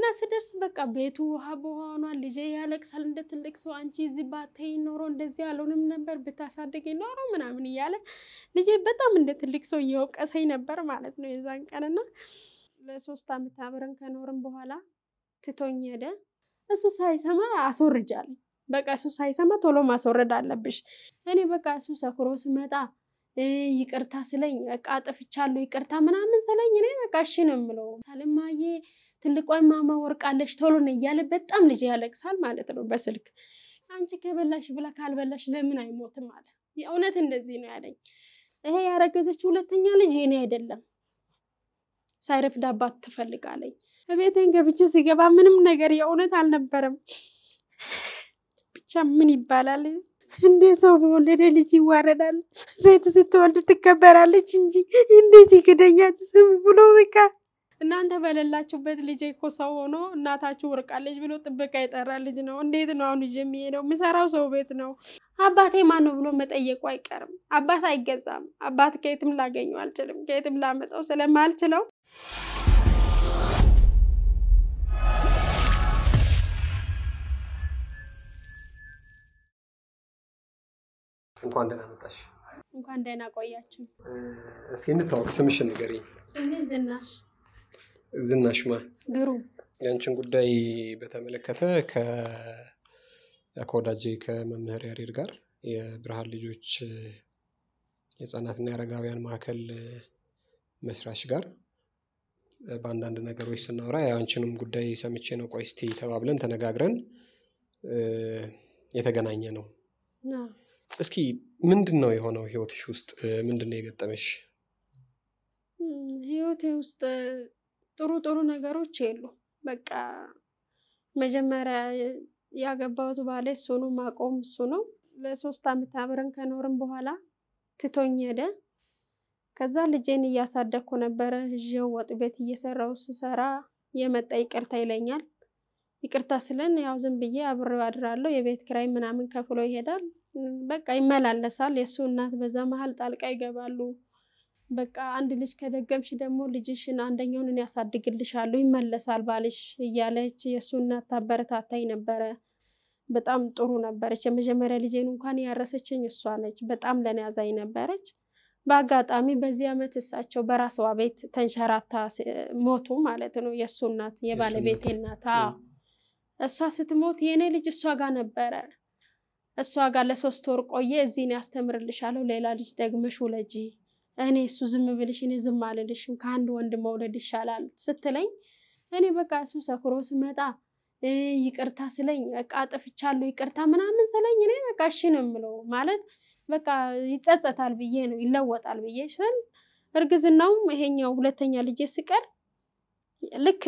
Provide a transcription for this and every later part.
ስደርስ በቃ ቤቱ ውሃ በውሃ ሆኗል። ልጄ ያለቅሳል እንደ ትልቅ ሰው። አንቺ እዚህ ባተይ ኖሮ እንደዚህ አልሆንም ነበር ብታሳድገኝ ኖሮ ምናምን እያለ ልጄ በጣም እንደ ትልቅ ሰው እየወቀሰኝ ነበር ማለት ነው የዛን ቀንና ለሶስት ዓመት አብረን ከኖርም በኋላ ትቶኝ ሄደ። እሱ ሳይሰማ አስወርጃለኝ። በቃ እሱ ሳይሰማ ቶሎ ማስወረድ አለብሽ። እኔ በቃ እሱ ሰክሮ ስመጣ ይቅርታ ስለኝ በቃ አጥፍቻለሁ ይቅርታ ምናምን ስለኝ እኔ በቃ እሺ ነው የምለው። ሳልማዬ ትልቋ ማማ ወርቃለች ቶሎ ነው እያለ በጣም ልጅ ያለቅሳል ማለት ነው በስልክ አንቺ ከበላሽ ብላ ካልበላሽ ለምን አይሞትም አለ። የእውነት እንደዚህ ነው ያለኝ። ይሄ ያረገዘች ሁለተኛ ልጅ የኔ አይደለም ሳይረፍድ አባት ትፈልጋለኝ። ቤቴን ገብቼ ሲገባ ምንም ነገር የእውነት አልነበረም። ብቻ ምን ይባላል እንዴ ሰው በወለደ ልጅ ይዋረዳል። ሴት ስትወልድ ትከበራለች እንጂ እንዴት ይክደኛል ስም ብሎ በቃ እናንተ በሌላችሁበት ልጅ እኮ ሰው ሆኖ እናታችሁ ወርቃለች ብሎ ጥበቃ የጠራ ልጅ ነው። እንዴት ነው አሁን ይዤ የሚሄደው? የምሰራው ሰው ቤት ነው። አባቴ ማን ነው ብሎ መጠየቁ አይቀርም። አባት አይገዛም። አባት ከየትም ላገኘው አልችልም። ከየትም ላመጣው ስለማልችለው እንኳን ደህና መጣሽ። እንኳን ደህና ቆያችሁ። እስኪ እንታወቅ፣ ስምሽን ንገሪኝ። ስሜ ዝናሽ ዝናሽ ማ ግሩም። ያንቺን ጉዳይ በተመለከተ ከወዳጄ ከመምህር ያሬድ ጋር የብርሃን ልጆች የህፃናትና የአረጋውያን ማዕከል መስራች ጋር በአንዳንድ ነገሮች ስናወራ የአንቺንም ጉዳይ ሰምቼ ነው ቆይ እስቲ ተባብለን ተነጋግረን የተገናኘ ነው። እስኪ ምንድን ነው የሆነው ህይወትሽ ውስጥ ምንድን ነው የገጠመሽ? ህይወቴ ውስጥ ጥሩ ጥሩ ነገሮች የሉ። በቃ መጀመሪያ ያገባሁት ባሌ እሱ ነው፣ ማቆም እሱ ነው። ለሶስት ዓመት አብረን ከኖርም በኋላ ትቶኝ ሄደ። ከዛ ልጄን እያሳደግኩ ነበረ። ይዤው ወጥ ቤት እየሰራው ስሰራ የመጣ ይቅርታ ይለኛል። ይቅርታ ስለን ያው ዝም ብዬ አብሬው አድራለሁ። የቤት ኪራይ ምናምን ከፍሎ ይሄዳል። በቃ ይመላለሳል። የእሱ እናት በዛ መሀል ጣልቃ ይገባሉ። በቃ አንድ ልጅ ከደገምሽ ደግሞ ልጅሽን አንደኛውን እኔ ያሳድግልሻለሁ ይመለሳል ባልሽ እያለች የእሱ እናት ታበረታታኝ ነበረ። በጣም ጥሩ ነበረች። የመጀመሪያ ልጄን እንኳን ያረሰችኝ እሷ ነች። በጣም ለኔ ያዛኝ ነበረች። በአጋጣሚ በዚህ ዓመት እሳቸው በራስዋ ቤት ተንሸራታ ሞቱ ማለት ነው። የእሱ እናት የባለቤቴ እናት እሷ ስትሞት የእኔ ልጅ እሷ ጋር ነበረ። እሷ ጋር ለሶስት ወር ቆየ። እዚህን ያስተምርልሻለሁ፣ ሌላ ልጅ ደግመሽ ውለጂ እኔ እሱ ዝም ብልሽ እኔ ዝም አልልሽም፣ ከአንድ ወንድ መውለድ ይሻላል ስትለኝ እኔ በቃ እሱ ሰክሮ ስመጣ ይቅርታ ስለኝ በቃ አጥፍቻለሁ ይቅርታ ምናምን ስለኝ እኔ በቃ እሺ ነው የምለው ማለት በቃ ይጸጸታል ብዬ ነው ይለወጣል ብዬ ስል እርግዝናውም ይሄኛው ሁለተኛ ልጄ ስቀር ልክ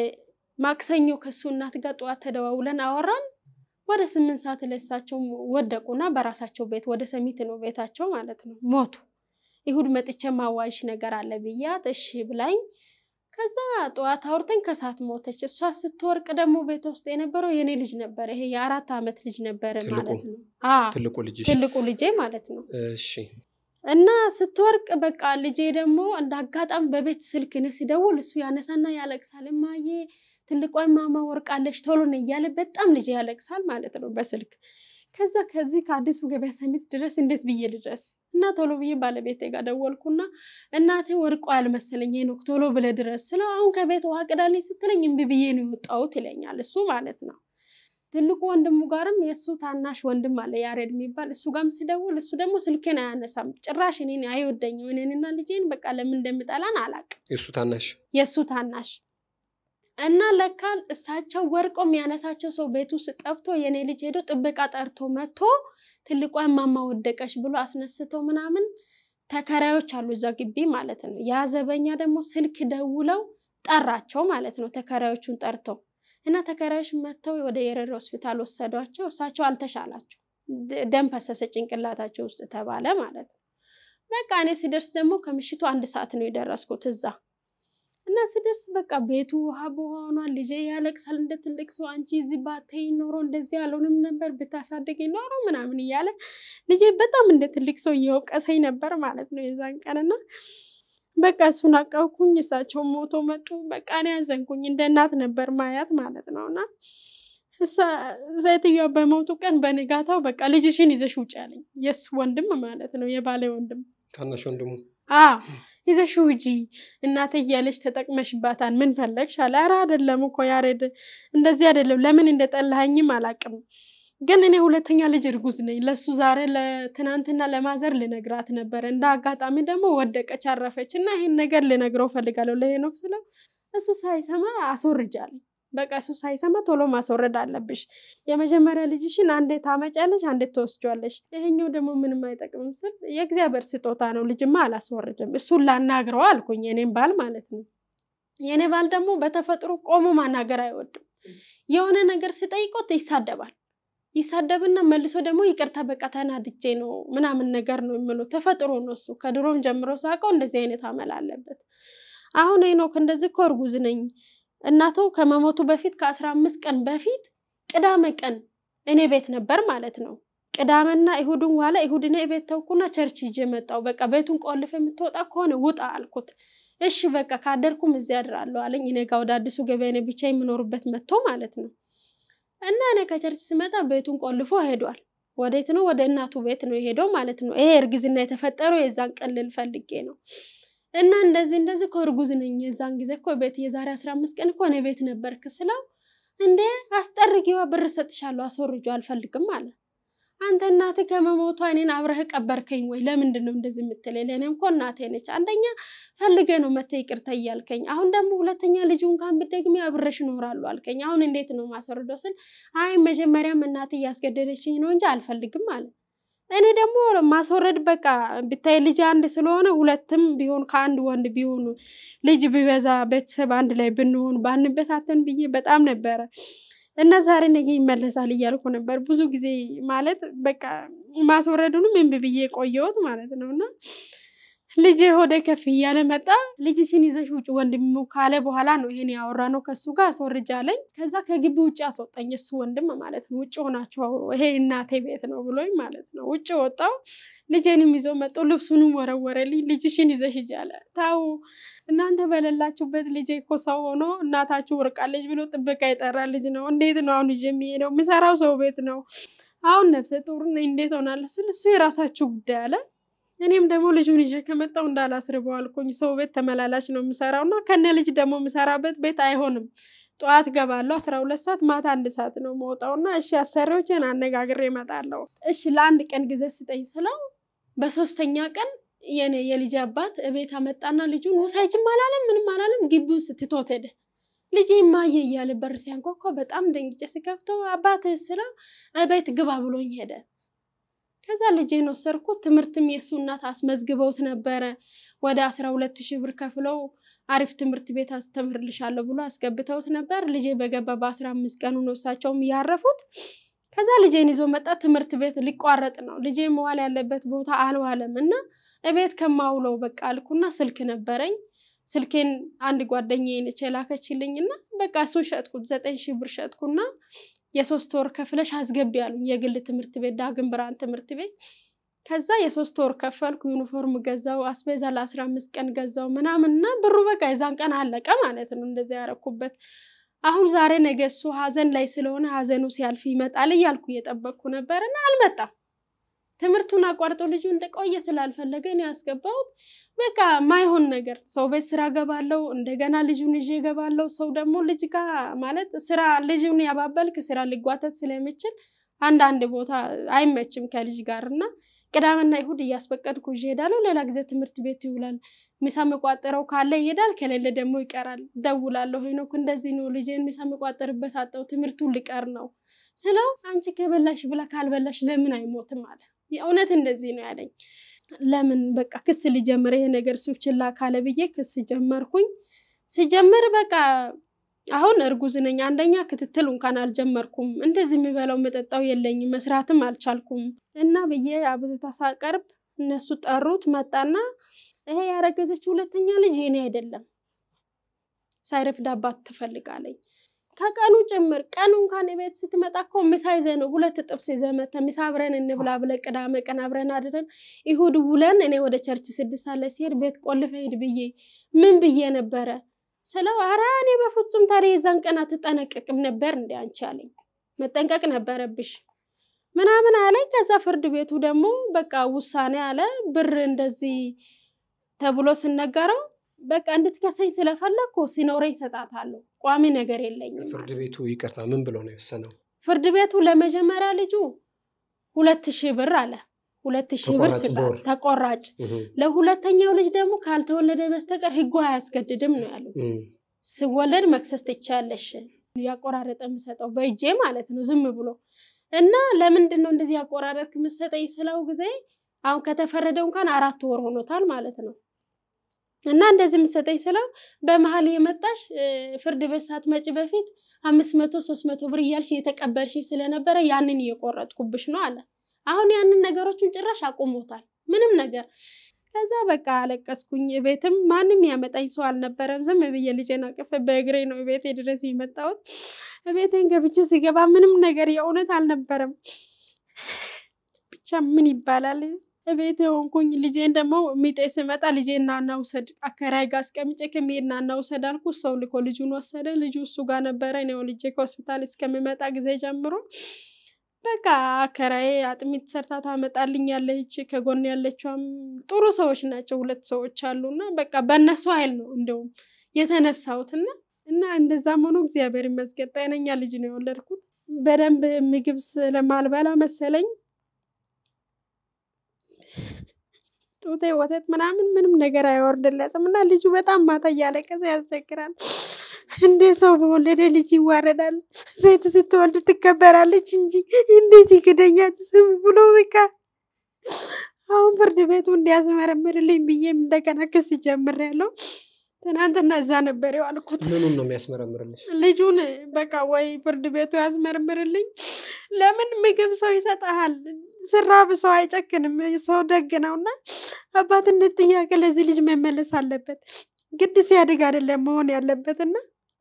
ማክሰኞ ከእሱ እናት ጋር ጠዋት ተደዋውለን አወራን። ወደ ስምንት ሰዓት ለሳቸው ወደቁና በራሳቸው ቤት ወደ ሰሚት ነው ቤታቸው ማለት ነው ሞቱ። ይሁድ መጥቼ ማዋይሽ ነገር አለ ብያት እሺ ብላኝ፣ ከዛ ጠዋት አውርተን ከሰዓት ሞተች። እሷ ስትወርቅ ደግሞ ቤት ውስጥ የነበረው የኔ ልጅ ነበረ። ይሄ የአራት ዓመት ልጅ ነበረ ማለት ነው። ትልቁ ልጅ ትልቁ ልጄ ማለት ነው። እሺ እና ስትወርቅ በቃ ልጄ ደግሞ እንደ አጋጣሚ በቤት ስልክ እኔ ስደውል እሱ ያነሳና ያለቅሳል። እማዬ ትልቋ ማማ ወርቃለች ቶሎ ነው እያለ በጣም ልጄ ያለቅሳል ማለት ነው በስልክ ከዛ ከዚህ ከአዲሱ ገበያ ሰሚት ድረስ እንዴት ብዬ ልድረስ? እና ቶሎ ብዬ ባለቤቴ ጋር ደወልኩና እናቴ ወርቆ ያልመሰለኝ ሄኖክ ቶሎ ብለህ ድረስ ስለው አሁን ከቤት ውሃ ቅዳልኝ ስትለኝ እምቢ ብዬ ነው የወጣሁት ይለኛል። እሱ ማለት ነው። ትልቁ ወንድሙ ጋርም የእሱ ታናሽ ወንድም አለ ያሬድ የሚባል እሱ ጋርም ስደውል እሱ ደግሞ ስልኬን አያነሳም። ጭራሽ እኔን አይወደኝም። እኔንና ልጄን በቃ ለምን እንደምጠላን አላውቅም። የእሱ ታናሽ የእሱ ታናሽ እና ለካ እሳቸው ወርቆ የሚያነሳቸው ሰው ቤት ውስጥ ጠፍቶ የኔ ልጅ ሄዶ ጥበቃ ጠርቶ መጥቶ ትልቋ ማማ ወደቀች ብሎ አስነስተው ምናምን ተከራዮች አሉ እዛ ግቢ ማለት ነው። ያ ዘበኛ ደግሞ ስልክ ደውለው ጠራቸው ማለት ነው። ተከራዮቹን ጠርተው እና ተከራዮች መጥተው ወደ የረር ሆስፒታል ወሰዷቸው። እሳቸው አልተሻላቸው፣ ደም ፈሰሰ ጭንቅላታቸው ውስጥ ተባለ ማለት ነው። በቃ እኔ ስደርስ ደግሞ ከምሽቱ አንድ ሰዓት ነው የደረስኩት እዛ እና ስደርስ በቃ ቤቱ ውሃ በውሃ ሆኗል። ልጄ ያለቅሳል እንደ ትልቅ ሰው። አንቺ እዚህ ባተይ ኖሮ እንደዚህ አልሆንም ነበር ብታሳድገኝ ኖሮ ምናምን እያለ ልጄ በጣም እንደ ትልቅ ሰው እየወቀሰኝ ነበር ማለት ነው የዛን ቀንና በቃ እሱን አቀብኩኝ። እሳቸው ሞቶ መጡ። በቃ እኔ ያዘንኩኝ እንደ እናት ነበር ማያት ማለት ነው። እና ሴትዮዋ በሞቱ ቀን በንጋታው በቃ ልጅሽን ይዘሽ ውጭ አለኝ። የእሱ ወንድም ማለት ነው፣ የባሌ ወንድም ታናሽ ወንድሙ አዎ ይዘሽ ውጪ እናቴ እያለች ተጠቅመሽባታል። ምን ፈለግሽ አለ። ኧረ አይደለም እኮ ያሬድ፣ እንደዚህ አይደለም። ለምን እንደጠላኸኝም አላውቅም፣ ግን እኔ ሁለተኛ ልጅ እርጉዝ ነኝ። ለሱ ዛሬ ለትናንትና ለማዘር ልነግራት ነበረ። እንደ አጋጣሚ ደግሞ ወደቀች፣ አረፈች እና ይህን ነገር ልነግረው ፈልጋለሁ ለሄኖክ ስለው እሱ ሳይሰማ አስወርጃለሁ። በቃ እሱ ሳይሰማ ቶሎ ማስወረድ አለብሽ። የመጀመሪያ ልጅሽን አንዴ ታመጫለሽ፣ አንዴ ትወስጇለሽ። ይሄኛው ደግሞ ምንም አይጠቅምም ስል የእግዚአብሔር ስጦታ ነው፣ ልጅማ አላስወርድም። እሱን ላናግረው አልኩኝ፣ የኔም ባል ማለት ነው። የኔ ባል ደግሞ በተፈጥሮ ቆሞ ማናገር አይወድም። የሆነ ነገር ስጠይቆት ይሳደባል። ይሳደብና መልሶ ደግሞ ይቅርታ በቃ ተናድጄ ነው ምናምን ነገር ነው የምለው። ተፈጥሮ ነው እሱ። ከድሮም ጀምሮ ሳውቀው እንደዚህ አይነት አመል አለበት። አሁን ሄኖክ እንደዚህ እኮ እርጉዝ ነኝ እናቱ ከመሞቱ በፊት ከአስራ አምስት ቀን በፊት ቅዳሜ ቀን እኔ ቤት ነበር ማለት ነው። ቅዳሜና ይሁድን ዋለ ይሁድ እኔ ቤት ተውኩና ቸርች ይዤ መጣሁ። በቃ ቤቱን ቆልፈ የምትወጣ ከሆነ ውጣ አልኩት። እሺ በቃ ካደርኩም እዚያ አድራለሁ አለኝ። እኔ ጋ ወደ አዲሱ ገበያ እኔ ብቻ የምኖርበት መጥቶ ማለት ነው። እና እኔ ከቸርች ስመጣ ቤቱን ቆልፎ ሄዷል። ወዴት ነው? ወደ እናቱ ቤት ነው የሄደው ማለት ነው። ይሄ እርግዝና የተፈጠረው የዛን ቀን ልል ፈልጌ ነው። እና እንደዚህ እንደዚህ እኮ እርጉዝ ነኝ የዛን ጊዜ እኮ ቤት የዛሬ አስራ አምስት ቀን እኮ እኔ ቤት ነበርክ ስለው እንዴ አስጠርጊዋ ብር ሰጥሻለሁ አስወርጆ አልፈልግም አለ። አንተ እናትህ ከመሞቷ እኔን አብረህ ቀበርከኝ ወይ? ለምንድን ነው እንደዚህ የምትለኝ? ለእኔም እኮ እናቴ ነች። አንደኛ ፈልገ ነው መተህ ይቅርታ እያልከኝ፣ አሁን ደግሞ ሁለተኛ ልጁ እንኳን ብትደግሚ አብረሽ እኖራለሁ አልከኝ። አሁን እንዴት ነው ማስወርደው ስል አይ መጀመሪያም እናቴ እያስገደደችኝ ነው እንጂ አልፈልግም አለ። እኔ ደግሞ ማስወረድ በቃ ብታይ ልጅ አንድ ስለሆነ ሁለትም ቢሆን ከአንድ ወንድ ቢሆኑ ልጅ ቢበዛ ቤተሰብ አንድ ላይ ብንሆን ባንበታተን ብዬ በጣም ነበረ እና ዛሬ ነገ ይመለሳል እያልኩ ነበር ብዙ ጊዜ ማለት በቃ ማስወረዱንም እምቢ ብዬ ቆየሁት ማለት ነው እና ልጅ ሆደ ከፍ እያለ መጣ። ልጅሽን ይዘሽ ውጭ ወንድሙ ካለ በኋላ ነው ይሄን ያወራ ነው ከሱ ጋር አስወርጃ አለኝ። ከዛ ከግቢ ውጭ አስወጣኝ እሱ ወንድም ማለት ነው። ውጭ ሆናችሁ አውሩ፣ ይሄ እናቴ ቤት ነው ብሎኝ ማለት ነው። ውጭ ወጣው። ልጄንም ይዞ መጦ ልብሱንም ወረወረልኝ። ልጅሽን ይዘሽ ሂጂ አለ። ታው እናንተ በሌላችሁበት ልጄ እኮ ሰው ሆኖ እናታችሁ ወርቃለች ብሎ ጥበቃ የጠራ ልጅ ነው። እንዴት ነው አሁን ይዤ የሚሄደው? የምሰራው ሰው ቤት ነው። አሁን ነፍሰ ጡር ነኝ፣ እንዴት ሆናለሁ ስል እሱ የራሳችሁ ጉዳይ አለ። እኔም ደግሞ ልጁን ይዤ ከመጣሁ እንዳላስርበው አልኩኝ። ሰው ቤት ተመላላሽ ነው የምሰራው እና ከነ ልጅ ደግሞ የምሰራበት ቤት አይሆንም። ጠዋት ገባለሁ አስራ ሁለት ሰዓት ማታ አንድ ሰዓት ነው መውጣው እና እሺ አሰሪዎችን አነጋግሬ እመጣለሁ። እሺ ለአንድ ቀን ጊዜ ስጠኝ ስለው በሶስተኛ ቀን የኔ የልጅ አባት እቤት አመጣና ልጁን ውሰጅም አላለም ምንም አላለም። ግቢው ስትቶት ሄደ። ልጄ ማየ እያለ በር ሲያንኳኳ በጣም ደንግጬ ስከፍተው አባትህ ስለው እቤት ግባ ብሎኝ ሄደ። ከዛ ልጄን ወሰድኩት። ትምህርትም የእሱ እናት አስመዝግበውት ነበረ። ወደ አስራ ሁለት ሺህ ብር ከፍለው አሪፍ ትምህርት ቤት አስተምርልሻለሁ ብሎ አስገብተውት ነበር። ልጄ በገባ በአስራ አምስት ቀኑ ነው እሳቸውም ያረፉት። ከዛ ልጄን ይዞ መጣ። ትምህርት ቤት ሊቋረጥ ነው። ልጄ መዋል ያለበት ቦታ አልዋለም እና እቤት ከማውለው በቃ አልኩና ስልክ ነበረኝ። ስልኬን አንድ ጓደኛዬ ነች የላከችልኝ እና በቃ እሱን ሸጥኩት። ዘጠኝ ሺህ ብር ሸጥኩና የሶስት ወር ከፍለሽ አስገቢ ያሉኝ የግል ትምህርት ቤት ዳግም ብርሃን ትምህርት ቤት። ከዛ የሶስት ወር ከፈልኩ። ዩኒፎርም ገዛው፣ አስቤዛ ለአስራ አምስት ቀን ገዛው ምናምን እና ብሩ በቃ የዛን ቀን አለቀ ማለት ነው። እንደዚያ ያረኩበት። አሁን ዛሬ ነገ እሱ ሀዘን ላይ ስለሆነ ሀዘኑ ሲያልፍ ይመጣል እያልኩ እየጠበቅኩ ነበር እና አልመጣም። ትምህርቱን አቋርጦ ልጁ እንደቆየ ስላልፈለገ እኔ ያስገባሁት በቃ ማይሆን ነገር ሰው ቤት ስራ ገባለው፣ እንደገና ልጁን ይዤ ገባለው። ሰው ደግሞ ልጅ ጋር ማለት ስራ ልጁን ያባበልክ ስራ ሊጓተት ስለሚችል አንዳንድ ቦታ አይመችም ከልጅ ጋር እና ቅዳሜና ይሁድ እያስፈቀድኩ ይዤ እሄዳለሁ። ሌላ ጊዜ ትምህርት ቤት ይውላል። ምሳ መቋጠረው ካለ ይሄዳል፣ ከሌለ ደግሞ ይቀራል። ደውላለሁ ሄኖክ እንደዚህ ነው ልጄን ምሳ መቋጠርበት አጣው ትምህርቱን ሊቀር ነው ስለው አንቺ ከበላሽ ብላ ካልበላሽ ለምን አይሞትም አለ። የእውነት እንደዚህ ነው ያለኝ። ለምን በቃ ክስ ሊጀምር ይሄ ነገር እሱ ችላ ካለ ብዬ ክስ ጀመርኩኝ። ሲጀምር በቃ አሁን እርጉዝ ነኝ። አንደኛ ክትትል እንኳን አልጀመርኩም። እንደዚህ የሚበላው መጠጣው የለኝም፣ መስራትም አልቻልኩም እና ብዬ አብዝታ ሳቀርብ እነሱ ጠሩት። መጣና ይሄ ያረገዘች ሁለተኛ ልጅ የኔ አይደለም፣ ሳይረፍድ አባት ትፈልጋለኝ። ከቀኑ ጭምር ቀኑ እንኳን ቤት ስትመጣ እኮ ምሳ ይዘህ ነው ሁለት ጥብስ ይዘህ መተህ ምሳ አብረን እንብላ ብለህ ቅዳሜ ቀን አብረን አድረን ይሁድ ውለን እኔ ወደ ቸርች ስድስት ሳለ ሲሄድ ቤት ቆልፈህ ሂድ ብዬ ምን ብዬ ነበረ ስለው ኧረ እኔ በፍጹም ታዲያ የዛን ቀን አትጠነቀቅም ነበር እንዲ አንቺ አለኝ። መጠንቀቅ ነበረብሽ ምናምን አለኝ። ከዛ ፍርድ ቤቱ ደግሞ በቃ ውሳኔ አለ ብር እንደዚህ ተብሎ ስነገረው በቃ እንድትከሰኝ ስለፈለግኩ ሲኖረኝ እሰጣታለሁ ቋሚ ነገር የለኝም። ፍርድ ቤቱ ይቅርታ ምን ብሎ ነው የወሰነው? ፍርድ ቤቱ ለመጀመሪያ ልጁ ሁለት ሺህ ብር አለ። ሁለት ሺህ ብር ተቆራጭ ስጣት በወር። ተቆራጭ። እህ፣ ለሁለተኛው ልጅ ደግሞ ካልተወለደ በስተቀር ሕጉ አያስገድድም ነው ያለው። እህ፣ ስወለድ መክሰስ ትቻለሽ። ያቆራረጠ የምሰጠው በእጄ ማለት ነው ዝም ብሎ እና ለምንድን ነው እንደዚህ ያቆራረጥ የምሰጠኝ ስለው ጊዜ አሁን ከተፈረደው እንኳን አራት ወር ሆኖታል ማለት ነው። እና እንደዚህ የምሰጠኝ ስለው በመሀል የመጣሽ እ፣ ፍርድ ቤት ሳትመጪ በፊት አምስት መቶ ሶስት መቶ ብር እያልሽ እየተቀበልሽ ስለነበረ ያንን እየቆረጥኩብሽ ነው አለ። አሁን ያንን ነገሮችን ጭራሽ አቁሞታል ምንም ነገር ከዛ በቃ አለቀስኩኝ። ቤትም ማንም ያመጣኝ ሰው አልነበረም። ዝም ብዬ ልጄን አቅፌ በእግሬ ነው ቤቴ ድረስ የመጣሁት። ቤቴን ገብቼ ሲገባ ምንም ነገር የእውነት አልነበረም። ብቻ ምን ይባላል ቤት የሆንኩኝ ልጄን ደግሞ ሚጤ ስመጣ ልጄን ና ና ውሰድ አከራይ ጋር አስቀምጬ ከሚሄድ ና ና ውሰድ አልኩ። ሰው ልኮ ልጁን ወሰደ። ልጁ እሱ ጋር ነበረ። እኔ ልጄ ከሆስፒታል እስከምመጣ ጊዜ ጀምሮ በቃ አከራዬ አጥሚት ሰርታ ታመጣልኛለች። ከጎን ያለችውም ጥሩ ሰዎች ናቸው። ሁለት ሰዎች አሉና በቃ በእነሱ ኃይል ነው እንደውም የተነሳሁትና እና እንደዛም ሆኖ እግዚአብሔር ይመስገን ጤነኛ ልጅ ነው የወለድኩት። በደንብ ምግብ ስለማልበላ መሰለኝ ጡቴ ወተት ምናምን ምንም ነገር አይወርድለትም እና ልጁ በጣም ማታ እያለቀሰ ያስቸግራል። እንዴ ሰው በወለደ ልጅ ይዋረዳል። ሴት ስትወልድ ትከበራለች እንጂ እንዴት ይክደኛል? ዝም ብሎ በቃ አሁን ፍርድ ቤቱ እንዲያስመረምርልኝ ብዬም እንደገና ክስ ጀምሬያለሁ። ትናንትና እዛ ነበር የዋልኩት። ምኑን ነው የሚያስመረምርልሽ? ልጁን በቃ ወይ ፍርድ ቤቱ ያስመርምርልኝ። ለምን ምግብ ሰው ይሰጠሃል፣ ስራብ ሰው አይጨክንም። ሰው ደግ ነው እና አባትነት ጥያቄ ለዚህ ልጅ መመለስ አለበት። ግድ ሲያድግ አይደለም መሆን ያለበት እና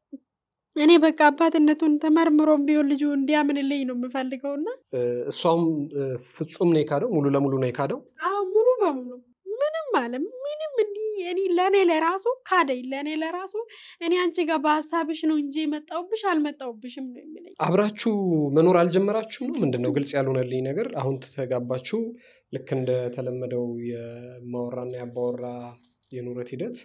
እኔ በቃ አባትነቱን ተመርምሮም ቢሆን ልጁ እንዲያምንልኝ ነው የምፈልገው እና እ፣ እሷም እ፣ ፍጹም ነው የካደው፣ ሙሉ ለሙሉ ነው የካደው። አሁን ሙሉ በሙሉ ምንም አለ ምንም እንዲህ እኔ ለእኔ ለራሱ ካደኝ። ለእኔ ለራሱ እኔ አንቺ ጋር በሀሳብሽ ነው እንጂ የመጣውብሽ አልመጣውብሽም ነው የሚለኝ። አብራችሁ መኖር አልጀመራችሁም ነው? ምንድን ነው ግልጽ ያልሆነልኝ ነገር። አሁን ተጋባችሁ፣ ልክ እንደተለመደው የማወራና የአባወራ የኑረት ሂደት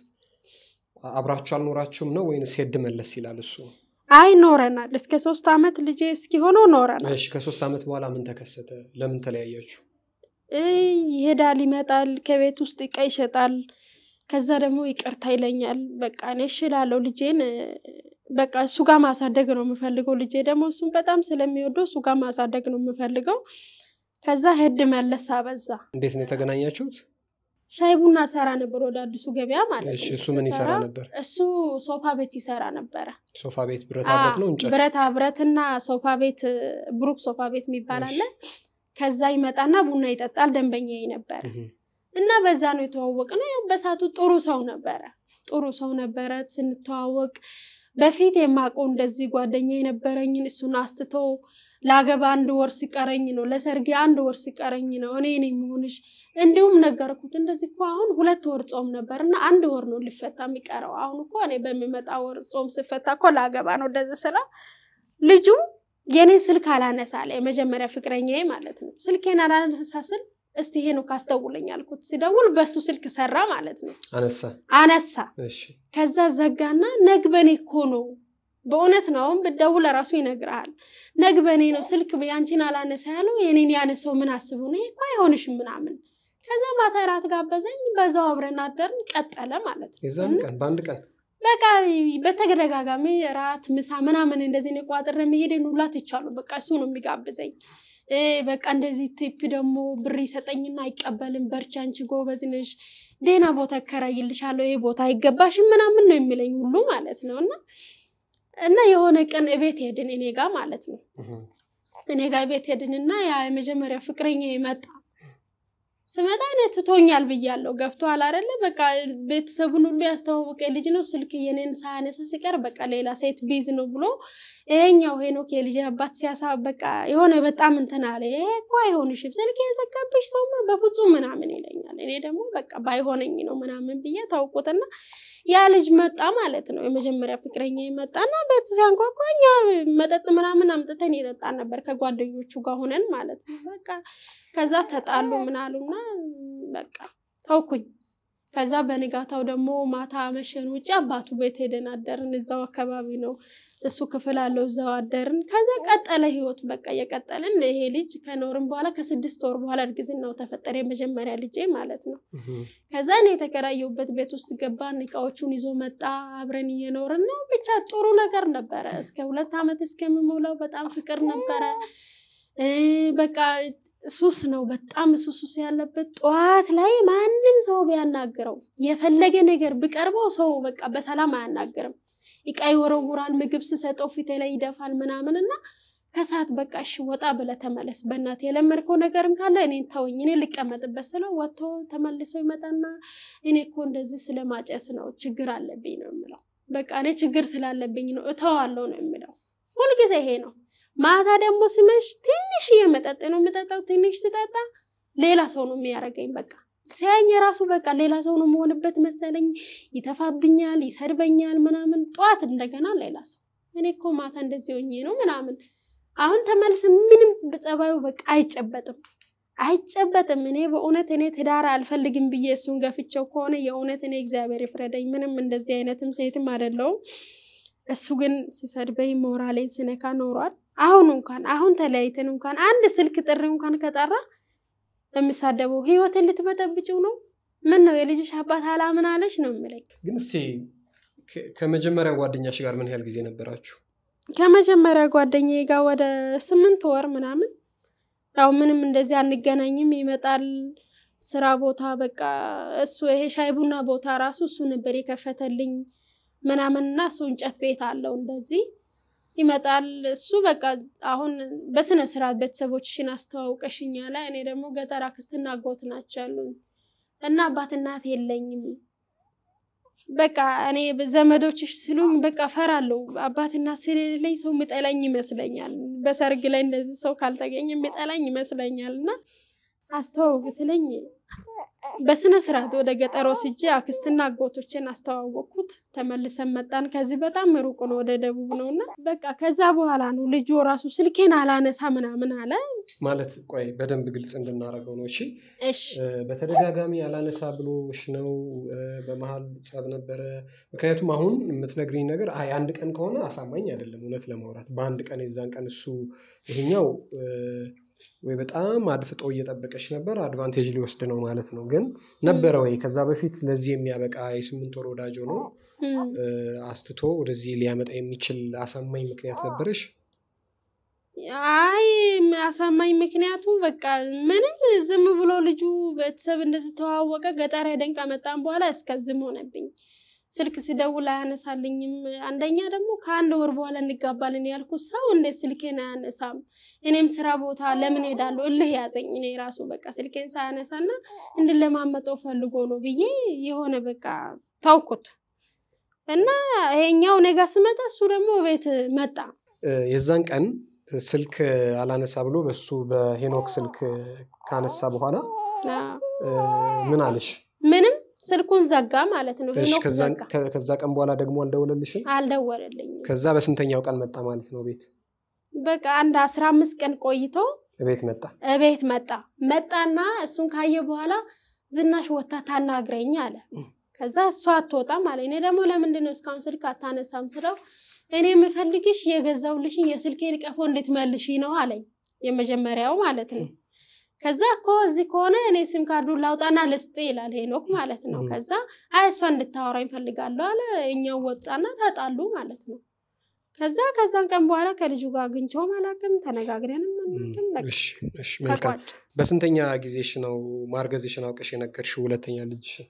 አብራችሁ አልኖራችሁም ነው ወይንስ ሄድ መለስ ይላል እሱ? አይ ኖረናል። እስከ ሶስት ዓመት ልጄ እስኪሆነው ኖረናል። እሺ፣ ከሶስት ዓመት በኋላ ምን ተከሰተ? ለምን ተለያያችሁ? እይ ይሄዳል፣ ይመጣል፣ ከቤት ውስጥ እቃ ይሸጣል። ከዛ ደግሞ ይቅርታ ይለኛል። በቃ እኔ እሺ እላለሁ። ልጄን እ፣ በቃ እሱ ጋር ማሳደግ ነው የምፈልገው። ልጄ ደግሞ እሱን በጣም ስለሚወደው እሱ ጋር ማሳደግ ነው የምፈልገው። ከዛ ሄድ መለስ አበዛ። እንዴት ነው የተገናኛችሁት? ሻይ ቡና ሰራ ነበር ወደ አዲሱ ገበያ ማለት እሺ፣ ነው። እሱ ምን ይሰራ ስሰራ ነበር? እሱ ሶፋ ቤት ይሰራ ነበረ። ሶፋ ቤት፣ ብረታ ብረት ነው እንጨት? ብረታ ብረትና ሶፋ ቤት ብሩክ ሶፋ ቤት የሚባል አለ። ከዛ ይመጣና ቡና ይጠጣል። ደንበኛዬ ነበረ እህ፣ እና በዛ ነው የተዋወቅነው። ያው በሳቱ ጥሩ ሰው ነበረ፣ ጥሩ ሰው ነበረ። ስንተዋወቅ በፊት የማውቀው እንደዚህ ጓደኛ የነበረኝን እሱን አስትቶ ለአገባ አንድ ወር ሲቀረኝ ነው ለሰርጌ አንድ ወር ሲቀረኝ ነው እኔ ነኝ የምሆንሽ። እንዲሁም ነገርኩት እንደዚህ እኮ አሁን ሁለት ወር ጾም ነበር እና አንድ ወር ነው ሊፈታ የሚቀረው። አሁን እኮ እኔ በሚመጣ ወር ጾም ሲፈታ እኮ ለአገባ ነው እንደዚህ ስላ ልጁ የኔ ስልክ አላነሳ አለ። የመጀመሪያ ፍቅረኛዬ ማለት ነው። ስልኬን አላነሳ ስል እስቲ ይሄ ነው ካስተውለኝ አልኩት። ሲደውል በሱ ስልክ ሰራ ማለት ነው። አነሳ። አነሳ። እሺ፣ ከዛ ዘጋና ነግበኔ እኮ ነው በእውነት ነው። አሁን ብትደውል ራሱ ይነግርሃል። ነግበኔ ነው ስልክ ያንቺን አላነሳ ያለው የኔን ያነሳው ምን አስቡ ነው ይሄ እኮ አይሆንሽም ምናምን። ከዛ ማታ እራት ጋበዘኝ። በዛው አብረን አደርን። ቀጠለ ማለት ነው። የዛን ቀን በአንድ ቀን በቃ በተደጋጋሚ ራት ምሳ ምናምን እንደዚህ ነው ቋጥረ መሄድን ሁላ ትቻሉ። በቃ እሱ ነው የሚጋብዘኝ። እ በቃ እንደዚህ ቲፕ ደግሞ ብር ይሰጠኝና አይቀበልም። በርቺ አንቺ ጎበዝ ነሽ፣ ደህና ቦታ እከራይልሻለሁ፣ ይሄ ቦታ አይገባሽም ምናምን ነው የሚለኝ ሁሉ ማለት ነው። እና እና የሆነ ቀን እቤት ሄድን እኔ ጋር ማለት ነው። እህ፣ እኔ ጋር ቤት ሄድንና ያ የመጀመሪያ ፍቅረኛ መጣ። ስመጣ እኔ ትቶኛል ብያለሁ። ገብቶሃል አይደለ? በቃ ቤተሰቡን ሁሉ ያስተዋወቀ ልጅ ነው። ስልክ የኔን ሳያነሳ ሲቀር በቃ ሌላ ሴት ቢዝ ነው ብሎ ይሄኛው ሄኖክ የልጅ አባት ሲያሳ በቃ የሆነ በጣም እንትን አለ። ይሄ እኮ አይሆንሽም ስልክ የዘጋብሽ ሰውማ በፍጹም ምናምን ይለኛል። እኔ ደግሞ በቃ ባይሆነኝ ነው ምናምን ብዬ ታውቁትና ያ ልጅ መጣ ማለት ነው። የመጀመሪያ ፍቅረኛ መጣና ቤት ሲያንኳኳ እኛ መጠጥ ምናምን አምጥተን ይጠጣን ነበር ከጓደኞቹ ጋር ሆነን ማለት ነው። በቃ ከዛ ተጣሉ ምናሉና በቃ ተውኩኝ። ከዛ በንጋታው ደግሞ ማታ መሸን ውጭ አባቱ ቤት ሄደን አደርን። እዛው አካባቢ ነው እሱ ክፍል አለው እዛው አደርን። ከዛ ቀጠለ ህይወት በቃ እየቀጠልን ይሄ ልጅ ከኖርን በኋላ ከስድስት ወር በኋላ እርግዝናው ተፈጠረ። የመጀመሪያ ልጄ ማለት ነው። ከዛ እኔ የተከራየሁበት ቤት ውስጥ ገባን። እቃዎቹን ይዞ መጣ። አብረን እየኖርን ነው። ብቻ ጥሩ ነገር ነበረ። እስከ ሁለት ዓመት እስከምሞላው በጣም ፍቅር ነበረ። በቃ ሱስ ነው በጣም ሱስ ሱስ ያለበት። ጠዋት ላይ ማንም ሰው ቢያናግረው የፈለገ ነገር ቢቀርበው ሰው በቃ በሰላም አያናግርም። እቃ ይወረውራል። ምግብ ስሰጠው ፊቴ ላይ ይደፋል ምናምን እና ከሰዓት በቃ እሺ ወጣ ብለህ ተመለስ፣ በእናትህ የለመድከው ነገርም ካለ እኔን ተወኝ፣ እኔ ልቀመጥበት ስለው ወጥቶ ተመልሶ ይመጣና እኔ እኮ እንደዚህ ስለማጨስ ነው ችግር አለብኝ ነው የምለው። በቃ እኔ ችግር ስላለብኝ ነው እተዋለሁ ነው የምለው። ሁልጊዜ ይሄ ነው። ማታ ደግሞ ሲመሽ ትንሽ መጠጥ ነው የምጠጣው። ትንሽ ስጠጣ ሌላ ሰው ነው የሚያደርገኝ። በቃ ሲያኝ የራሱ በቃ ሌላ ሰው ነው መሆንበት መሰለኝ። ይተፋብኛል፣ ይሰድበኛል ምናምን። ጠዋት እንደገና ሌላ ሰው። እኔ እኮ ማታ እንደዚህ ሆኜ ነው ምናምን። አሁን ተመልስ ምንም ጸባዩ በቃ አይጨበጥም አይጨበጥም። እኔ በእውነት እኔ ትዳር አልፈልግም ብዬ እሱን ገፍቼው ከሆነ የእውነት እኔ እግዚአብሔር ይፍረደኝ። ምንም እንደዚህ አይነትም ሴትም አይደለውም። እሱ ግን ሲሰድበኝ ሞራሌን ስነካ ኖሯል። አሁን እንኳን አሁን ተለያይተን እንኳን አንድ ስልክ ጥሪ እንኳን ከጠራ የሚሳደበው ህይወትን ልትበጠብጭው ነው? ምን ነው የልጅሽ አባት አላምን አለች ነው የምለኝ። ግን እስቲ ከመጀመሪያ ጓደኛሽ ጋር ምን ያህል ጊዜ ነበራችሁ? ከመጀመሪያ ጓደኛዬ ጋር ወደ ስምንት ወር ምናምን። ያው ምንም እንደዚህ አንገናኝም። ይመጣል ስራ ቦታ በቃ እሱ ይሄ ሻይ ቡና ቦታ ራሱ እሱ ነበር የከፈተልኝ ምናምንና እሱ እንጨት ቤት አለው እንደዚህ ይመጣል እሱ በቃ አሁን በስነ ስርዓት ቤተሰቦችሽን አስተዋውቀሽኛ ላይ እኔ ደግሞ ገጠር አክስትና አጎት ናቸው ያሉኝ እና አባት እናት የለኝም። በቃ እኔ ዘመዶችሽ ስሉኝ በቃ ፈራለሁ። አባትና ስለሌለኝ ሰው ምጠላኝ ይመስለኛል። በሰርግ ላይ እንደዚህ ሰው ካልተገኘ ምጠላኝ ይመስለኛል እና አስተዋውቅ ስለኝ በስነ ስርዓት ወደ ገጠር ወስጄ አክስትና አጎቶችን አስተዋወቅኩት። ተመልሰን መጣን። ከዚህ በጣም ሩቅ ነው፣ ወደ ደቡብ ነው እና በቃ ከዛ በኋላ ነው ልጁ ራሱ ስልኬን አላነሳ ምናምን አለ። ማለት ቆይ በደንብ ግልጽ እንድናደርገው ነው። እሺ እሺ በተደጋጋሚ አላነሳ ብሎሽ ነው? በመሀል ጸብ ነበረ? ምክንያቱም አሁን የምትነግሪኝ ነገር አይ አንድ ቀን ከሆነ አሳማኝ አይደለም እውነት ለማውራት በአንድ ቀን የዛን ቀን እሱ ይሄኛው ወይ በጣም አድፍጦ እየጠበቀች ነበር፣ አድቫንቴጅ ሊወስድ ነው ማለት ነው። ግን ነበረ ወይ ከዛ በፊት ለዚህ የሚያበቃ የስምንት ወር ወዳጆ ነው አስትቶ ወደዚህ ሊያመጣ የሚችል አሳማኝ ምክንያት ነበረሽ? አይ አሳማኝ ምክንያቱ በቃ ምንም ዝም ብሎ ልጁ ቤተሰብ እንደዚህ ተዋወቀ። ገጠር ሄደን ከመጣን በኋላ እስከዝም ሆነብኝ። ስልክ ስደውል አያነሳልኝም። አንደኛ ደግሞ ከአንድ ወር በኋላ እንጋባልን ያልኩት ሰው እንዴት ስልኬን አያነሳም? እኔም ስራ ቦታ ለምን ሄዳለሁ? እልህ ያዘኝ። እኔ ራሱ በቃ ስልኬን ሳያነሳና እንድለማመጠው ፈልጎ ነው ብዬ የሆነ በቃ ታውኩት እና ይሄኛው ነጋ ስመጣ እሱ ደግሞ ቤት መጣ። የዛን ቀን ስልክ አላነሳ ብሎ በሱ በሄኖክ ስልክ ካነሳ በኋላ ምን አለሽ? ምንም ስልኩን ዘጋ ማለት ነው። እሺ ሄኖክ ከዛን- ዘጋ። ከ- ከዛ ቀን በኋላ ደግሞ አልደወለልሽም? አልደወለልኝም። ከዛ በስንተኛው ቀን መጣ ማለት ነው ቤት በቃ አንድ አስራ አምስት ቀን ቆይቶ ቤት መጣ? እቤት መጣ መጣና እሱን ካየ በኋላ ዝናሽ ወታ ታናግረኝ አለ። ከዛ እሷ አትወጣም አለ። እኔ ደግሞ ለምንድን ነው እስካሁን ስልክ አታነሳም ስለው እኔ የምፈልግሽ የገዛውልሽን የስልኬን ቀፎ እንድትመልሺ ነው አለኝ። የመጀመሪያው ማለት ነው። ከዛ እኮ እዚህ ከሆነ እኔ ሲም ካርዱን ላውጣና ልስጥ ይላል ሄኖክ ማለት ነው። ም። ከዛ አይ እሷ እንድታወራኝ ፈልጋለሁ አለ። እኛው ወጣና ተጣሉ ማለት ነው። ከዛ ከዛን ቀን በኋላ ከልጁ ጋር አግኝቼውም አላውቅም፣ ተነጋግረንም አናውቅም። በቃ እሺ እሺ መልካም። ተቋጭ። በስንተኛ ጊዜሽ ነው ማርገዝሽን አውቀሽ የነገርሽው ሁለተኛ ልጅሽን?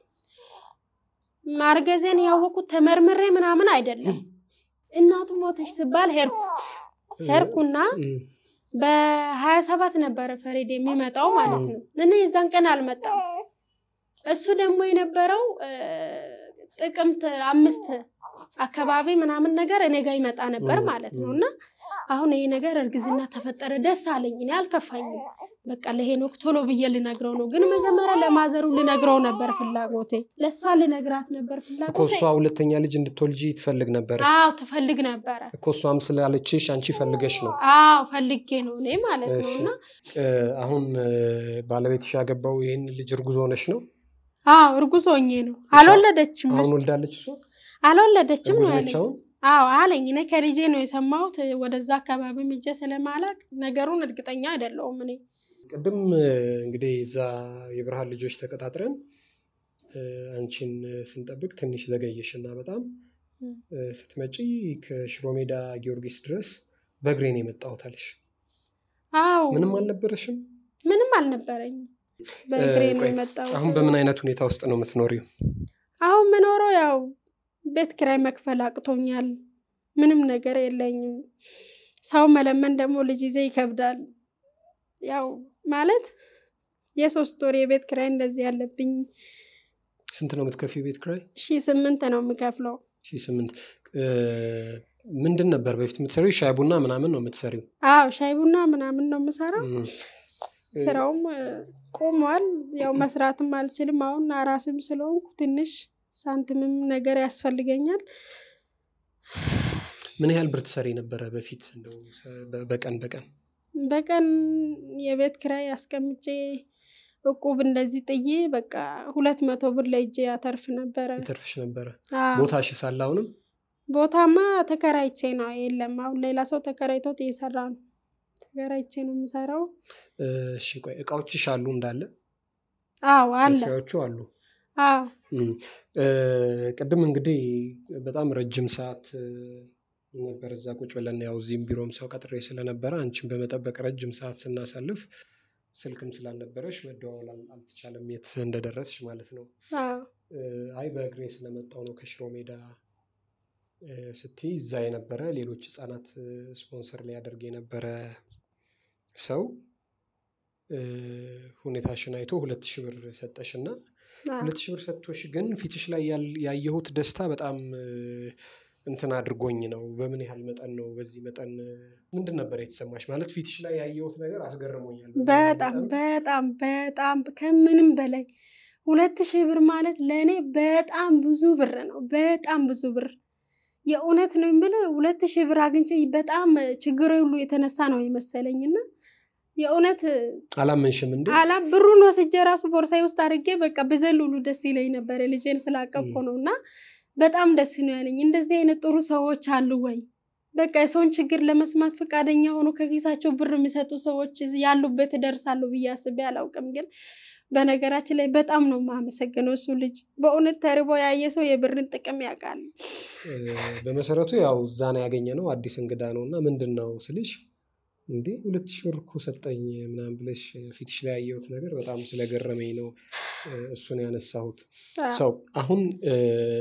ማርገዜን ያወቁት ተመርምሬ ምናምን አይደለም። እናቱ ሞተች ስባል ሄድኩ ሄድኩና እም፣ በሀያ ሰባት ነበረ ፈሬድ የሚመጣው ማለት ነው። እኔ የዛን ቀን አልመጣም። እሱ ደግሞ የነበረው እ፣ ጥቅምት አምስት አካባቢ ምናምን ነገር እኔ ጋር ይመጣ ነበር ም፣ ማለት ነው ም። እና አሁን ይሄ ነገር እርግዝና ተፈጠረ ደስ አለኝ። እኔ አልከፋኝም። በቃ ለሄኖክ ቶሎ ብዬ ልነግረው ነው፣ ግን መጀመሪያ ለማዘሩ ልነግረው ነበር ፍላጎቴ። ለእሷ ልነግራት ነበር እኮ ፍላጎቴ። እሷ ሁለተኛ ልጅ እንድትወልጂ ትፈልግ ነበረ አዎ ትፈልግ ነበረ። እኮ እሷም ስላለችሽ አንቺ ፈልገሽ ነው። አዎ ፈልጌ ነው እኔ ማለት ነው እሺ እና እ፣ አሁን እ፣ ባለቤትሽ ያገባው ይህን ልጅ እርጉዝ ሆነሽ ነው? አዎ እርጉዝ ሆኜ ነው። እሷ አልወለደችም አሁን ምስት ወልዳለች እሷ? አልወለደችም ነው እርጉዝ ነች ያለኝ። አሁን? አዎ አለኝ። እኔ ከልጄ ነው የሰማሁት። ወደዛ አካባቢ ምጄ ስለማላቅ ነገሩን እርግጠኛ አይደለሁም እኔ ቅድም እ፣ እንግዲህ እዛ የብርሃን ልጆች ተቀጣጥረን እ፣ አንቺን እ፣ ስንጠብቅ ትንሽ ዘገየሽ እና በጣም ም። እ፣ ስትመጪ ከሽሮ ሜዳ ጊዮርጊስ ድረስ በእግሬ ነው የመጣሁት አለሽ። አዎ ምንም አልነበረሽም? ምንም አልነበረኝም። በእግሬ እ፣ ነው ቆይ የመጣሁት። አሁን በምን አይነት ሁኔታ ውስጥ ነው የምትኖሪው? አሁን ምኖረው ያው ቤት ኪራይ መክፈል አቅቶኛል። ምንም ነገር የለኝም። ሰው መለመን ደግሞ ልጅ ይዜ ይከብዳል። ያው ማለት የሶስት ወር የቤት ኪራይ እንደዚህ ያለብኝ ስንት ነው የምትከፊው ቤት ኪራይ? ሺ ስምንት ነው የምከፍለው። ሺህ ስምንት እ፣ ምንድን ነበር በፊት የምትሰሪው? ሻይ ቡና ምናምን ነው የምትሰሪው? አዎ ሻይ ቡና ምናምን ነው የምሰራው። እም፣ ስራውም እ፣ ቆሟል። ያው መስራትም አልችልም። አሁን አራስም ስለሆንኩ ትንሽ ሳንቲምም ነገር ያስፈልገኛል። ምን ያህል ብር ትሰሪ ነበረ በፊት እንደው ሰ- በ- በቀን በቀን? በቀን የቤት ኪራይ አስቀምጬ እቁብ እንደዚህ ጥዬ በቃ ሁለት መቶ ብር ለእጄ ያተርፍ ነበረ። ይተርፍሽ ነበረ? አዎ። ቦታሽ ሳለ አሁንም ቦታማ ተከራይቼ ነው። የለም አሁን ሌላ ሰው ተከራይቶት እየሰራ ነው። ተከራይቼ ነው የምሰራው። እ፣ እሺ ቆይ እቃዎችሽ አሉ እንዳለ? አዎ አለ። መስሪያዎቹ አሉ? አዎ እም፣ እ፣ ቅድም እንግዲህ በጣም ረጅም ሰዓት እ፣ ነበር እዛ ቁጭ ብለን ያው እዚህም ቢሮም ሰው ቀጥሬ ስለነበረ አንቺን በመጠበቅ ረጅም ሰዓት ስናሳልፍ ስልክም ስላልነበረሽ መደዋወል አል- አልተቻለም የት እንደደረስሽ ማለት ነው። አዎ እ፣ አይ በእግሬ ስለመጣው ነው ከሽሮ ሜዳ እ፣ ስትይ እዛ የነበረ ሌሎች ህጻናት እ፣ ስፖንሰር ሊያደርግ የነበረ ሰው እ፣ ሁኔታሽን አይቶ ሁለት ሺህ ብር ሰጠሽ እና አዎ ሁለት ሺህ ብር ሰጥቶሽ ግን ፊትሽ ላይ ያል- ያየሁት ደስታ በጣም እ፣ እንትን አድርጎኝ ነው። በምን ያህል መጠን ነው? በዚህ መጠን እ፣ ምንድን ነበር የተሰማሽ? ማለት ፊትሽ ላይ ያየሁት ነገር አስገርሞኛል። በምን ያህል በጣም መጠን በጣም በጣም ከምንም በላይ ሁለት ሺህ ብር ማለት ለእኔ በጣም ብዙ ብር ነው። በጣም ብዙ ብር የእውነት ነው የምልህ። ሁለት ሺህ ብር አግኝቼ በጣም ችግር ሁሉ የተነሳ ነው የመሰለኝ እና የእውነት አላመንሽም እንዴ? አላ ብሩን ወስጄ ራሱ ቦርሳዬ ውስጥ አድርጌ በቃ ብዘል ሁሉ ደስ ይለኝ ነበር። ልጄን ስላቀፍኩ ም። ነው እና በጣም ደስ ነው ያለኝ። እንደዚህ አይነት ጥሩ ሰዎች አሉ ወይ? በቃ የሰውን ችግር ለመስማት ፈቃደኛ ሆኖ ከኪሳቸው ብር የሚሰጡ ሰዎች ያሉበት እደርሳለሁ ብዬ አስቤ አላውቅም። ግን በነገራችን ላይ በጣም ነው የማመሰግነው እሱ ልጅ በእውነት ተርቦ ያየ ሰው የብርን ጥቅም ያውቃል። እ፣ በመሰረቱ ያው እዛ ነው ያገኘ ነው አዲስ እንግዳ ነው እና ምንድን ነው ስልሽ እንዴ ሁለት ሺህ ብር እኮ ሰጠኝ ምናምን ብለሽ ፊትሽ ላይ ያየሁት ነገር በጣም ስለገረመኝ ነው እ፣ እሱን ያነሳሁት። አዎ። ሰው አሁን እ፣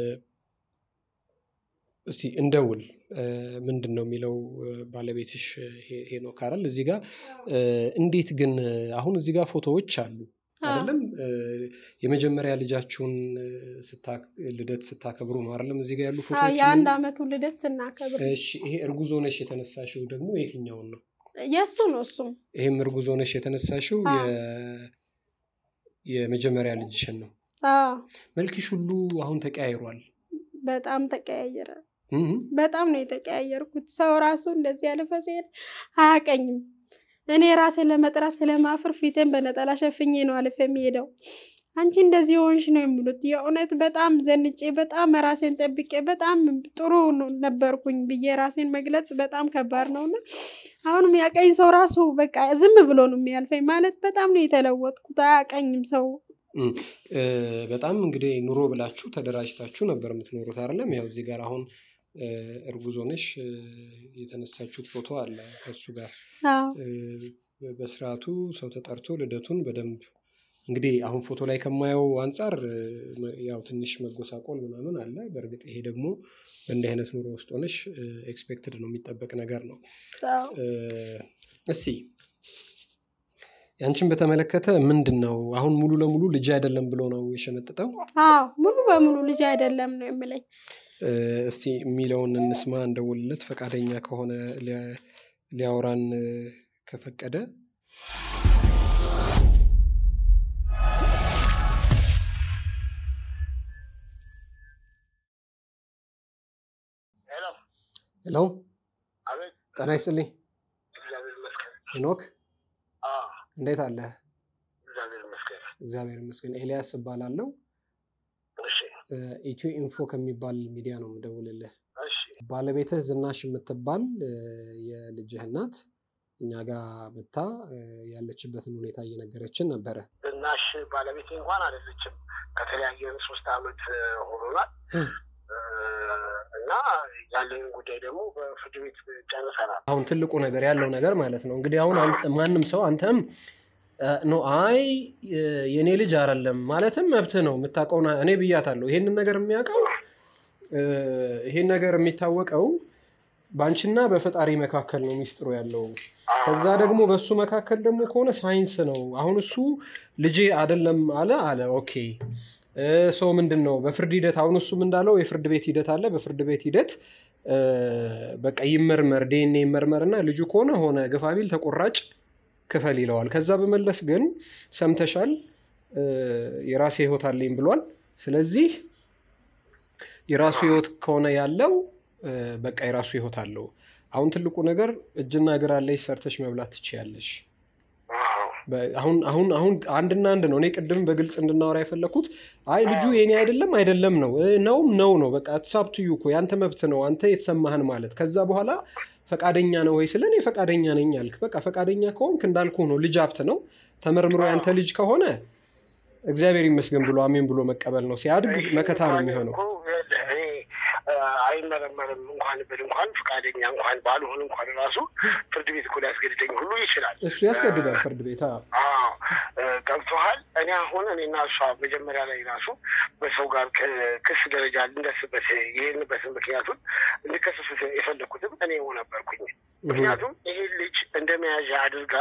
እስቲ እንደውል እ፣ ምንድን ነው የሚለው እ፣ ባለቤትሽ ሄ- ሄኖክ አይደል? እዚህ ጋር እ፣ እንዴት ግን እ፣ አሁን እዚህ ጋር ፎቶዎች አሉ አዎ። አይደለም? እ፣ የመጀመሪያ ልጃችሁን እ፣ ስታ- ልደት ስታከብሩ ነው አይደለም? እዚህ ጋር ያሉ አዎ፣ ፎቶዎች የአንድ አመቱ ልደት ስናከብር እሺ ይሄ እርጉዝ ሆነሽ የተነሳሽው ደግሞ የትኛውን ነው? የእሱ ነው እሱም ይሄም እርጉዝ ሆነሽ የተነሳሽው አዎ። የ- የመጀመሪያ ልጅሽን ነው። አዎ፣ መልክሽ ሁሉ አሁን ተቀያይሯል። በጣም ተቀያየረ። እም፣ በጣም ነው የተቀያየርኩት። ሰው ራሱ እንደዚህ ያለፈ ሲሄድ አያቀኝም። እኔ ራሴን ለመጥራት ስለማፍር ፊቴን በነጠላ ሸፍኜ ነው አልፌ የሚሄደው። አንቺ እንደዚህ ሆንሽ ነው የሚሉት። የእውነት በጣም ዘንጬ በጣም ራሴን ጠብቄ በጣም ጥሩ ነው- ነበርኩኝ ብዬ ራሴን መግለጽ በጣም ከባድ ነው እና አሁንም ያቀኝ ሰው ራሱ በቃ ዝም ብሎ ነው የሚያልፈኝ። ማለት በጣም ነው የተለወጥኩት። አያቀኝም ሰው እም። እ፣ በጣም እንግዲህ ኑሮ ብላችሁ ተደራጅታችሁ ነበር የምትኖሩት አይደለም? ያው እዚህ ጋር አሁን እ፣ እርጉዝ ሆነሽ እ፣ የተነሳችሁት ፎቶ አለ ከሱ ጋር አዎ እ፣ በስርዓቱ ሰው ተጠርቶ ልደቱን በደንብ እንግዲህ አሁን ፎቶ ላይ ከማየው አንጻር እ፣ መ- ያው ትንሽ መጎሳቆል ምናምን አለ። በእርግጥ ይሄ ደግሞ በእንዲህ አይነት ኑሮ ውስጥ ሆነሽ ኤክስፔክትድ ነው የሚጠበቅ ነገር ነው። አዎ እ፣ እስቲ ያንቺን በተመለከተ ምንድን ነው አሁን ሙሉ ለሙሉ ልጅ አይደለም ብሎ ነው የሸመጥጠው? አዎ ሙሉ በሙሉ ልጅ አይደለም ነው የምለኝ። እስቲ የሚለውን እንስማ፣ እንደውልለት ፈቃደኛ ከሆነ ሊያወራን ከፈቀደ ሄሎ፣ ጤና ይስጥልኝ። ሄኖክ እንዴት አለ? እግዚአብሔር ይመስገን። ኤልያስ እባላለሁ። ኢትዮ ኢንፎ ከሚባል ሚዲያ ነው የምደውልልህ። ባለቤትህ ዝናሽ የምትባል የልጅህ እናት እኛ ጋር መታ ያለችበትን ሁኔታ እየነገረችን ነበረ። ዝናሽ ባለቤቴ እንኳን አይደለችም። ከተለያየን ሶስት ዓመት ሆኖናል እና ያለንን ጉዳይ ደግሞ በፍርድ ቤት ጨርሰናል። አሁን ትልቁ ነገር ያለው ነገር ማለት ነው እንግዲህ አሁን ማንም ሰው አንተም ኖ አይ የእኔ ልጅ አይደለም ማለትም መብትህ ነው። የምታውቀው እኔ ብያታለሁ። ይሄንን ነገር የሚያውቀው ይሄን ነገር የሚታወቀው በአንቺና በፈጣሪ መካከል ነው ሚስጥሩ ያለው። ከዛ ደግሞ በእሱ መካከል ደግሞ ከሆነ ሳይንስ ነው። አሁን እሱ ልጄ አይደለም አለ አለ ኦኬ ሰው ምንድን ነው በፍርድ ሂደት አሁን እሱም እንዳለው የፍርድ ቤት ሂደት አለ። በፍርድ ቤት ሂደት በቃ ይመርመር ዲኤንኤ ይመርመር እና ልጁ ከሆነ ሆነ ግፋቢል ተቆራጭ ክፈል ይለዋል። ከዛ በመለስ ግን ሰምተሻል፣ የራሴ ህይወት አለኝ ብሏል። ስለዚህ የራሱ ህይወት ከሆነ ያለው በቃ የራሱ ህይወት አለው። አሁን ትልቁ ነገር እጅና እግር አለሽ፣ ሰርተሽ መብላት ትችያለሽ። አሁን አሁን አሁን አንድና አንድ ነው። እኔ ቅድም በግልጽ እንድናወራ የፈለኩት አይ ልጁ የኔ አይደለም አይደለም ነው ነውም ነው ነው በቃ ትሳብትዩ እኮ ያንተ መብት ነው አንተ የተሰማህን ማለት ከዛ በኋላ ፈቃደኛ ነው ወይ ስለ እኔ ፈቃደኛ ነኝ አልክ። በቃ ፈቃደኛ ከሆንክ እንዳልኩ ነው። ልጅ ሀብት ነው። ተመርምሮ ያንተ ልጅ ከሆነ እግዚአብሔር ይመስገን ብሎ አሜን ብሎ መቀበል ነው። ሲያድግ መከታ ነው የሚሆነው። አይመረመርም እንኳን ብል እንኳን ፈቃደኛ እንኳን ባልሆን እንኳን ራሱ ፍርድ ቤት እኮ ሊያስገድደኝ ሁሉ ይችላል። እሱ ያስገድዳል ፍርድ ቤት። ገብቶሃል። እኔ አሁን እኔና እሷ መጀመሪያ ላይ ራሱ በሰው ጋር ክስ ደረጃ ልንደርስበት ይህንበትን ምክንያቱን እንድከሰስ የፈለግኩትም እኔ ነበርኩኝ። ምክንያቱም ይሄ ልጅ እንደ መያዣ አድርጋ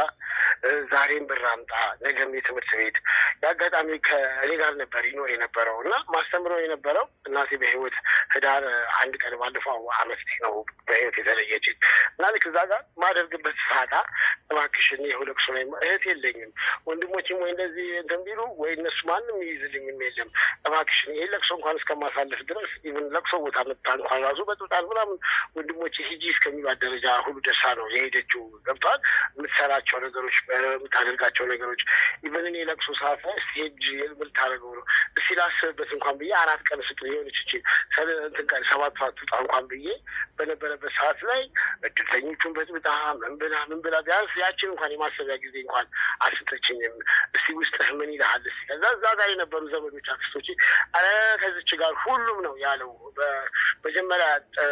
ዛሬም ብር አምጣ ነገም የትምህርት ቤት የአጋጣሚ ከእኔ ጋር ነበር ይኖር የነበረው እና ማስተምረው የነበረው እናቴ በህይወት ህዳር አንድ ቀን ባለፈው አመት ነው በህይወት የተለየችኝ እና ልክ እዛ ጋር ማደርግበት ሳጣ እባክሽን ይኸው ለቅሶ ላይ እህት የለኝም ወንድሞችም ወይ እንደዚህ እንትን ቢሉ ወይ እነሱ ማንም ይይዝልኝም የለም እባክሽን ይህ ለቅሶ እንኳን እስከማሳለፍ ድረስ ኢቭን ለቅሶ ቦታ መጣ እንኳን ራሱ በጥጣት ምናምን ወንድሞች ሂጂ እስከሚባት ደረጃ ሁሉ ደርሳ ነው የሄደችው። ገብተዋል። የምትሰራቸው ነገሮች፣ የምታደርጋቸው ነገሮች ኢቨን እኔ ለቅሶ ሰዓት ላይ ሄጅ የምታደርገው ነው እስቲ ላስብበት እንኳን ብዬ አራት ቀን ስጥ የሆነች ችል እንትን ቀን ሰባት ሰዓት ውጣ እንኳን ብዬ በነበረበት ሰዓት ላይ እድልተኞቹን በጥብጣ ምን ብላ ምን ብላ ቢያንስ ያችን እንኳን የማሰቢያ ጊዜ እንኳን አልሰጠችኝም። እስቲ ውስጥህ ምን ይልሃል? እስቲ ከዛ እዛ ጋር የነበሩ ዘመዶች አክስቶች፣ ኧረ ከዚች ጋር ሁሉም ነው ያለው። መጀመሪያ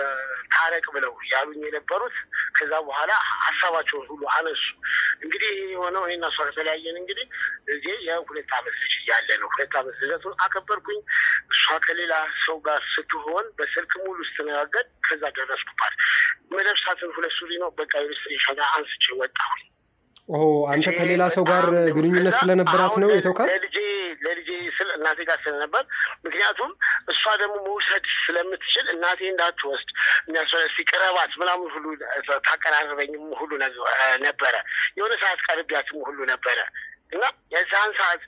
ታረቅ ብለው ያሉኝ የነበሩት ከዛ በኋላ ሀሳባቸውን ሁሉ አነሱ። እንግዲህ የሆነው እኔና እሷ ከተለያየን እንግዲህ እዚህ የሁለት ዓመት ልጅ እያለ ነው። ሁለት ዓመት ልደቱን አከበርኩኝ። እሷ ከሌላ ሰው ጋር ስትሆን በስልክ ሙሉ ስትነጋገር ከዛ ደረስኩባት። መለብሳትን ሁለት ሱሪ ነው በቃ ሸጋ አንስቼ ወጣሁኝ። ኦ አንተ ከሌላ ሰው ጋር ግንኙነት ስለነበራት ነው የተውካት? ለልጄ ለልጄ ስል እናቴ ጋር ስለነበር ምክንያቱም እሷ ደግሞ መውሰድ ስለምትችል እናቴ እንዳትወስድ የሚያስፈለስ ቅረባት ምናምን ሁሉ ታቀራርበኝም ሁሉ ነበረ። የሆነ ሰዓት ቀርቢያትም ሁሉ ነበረ እና የዛን ሰዓት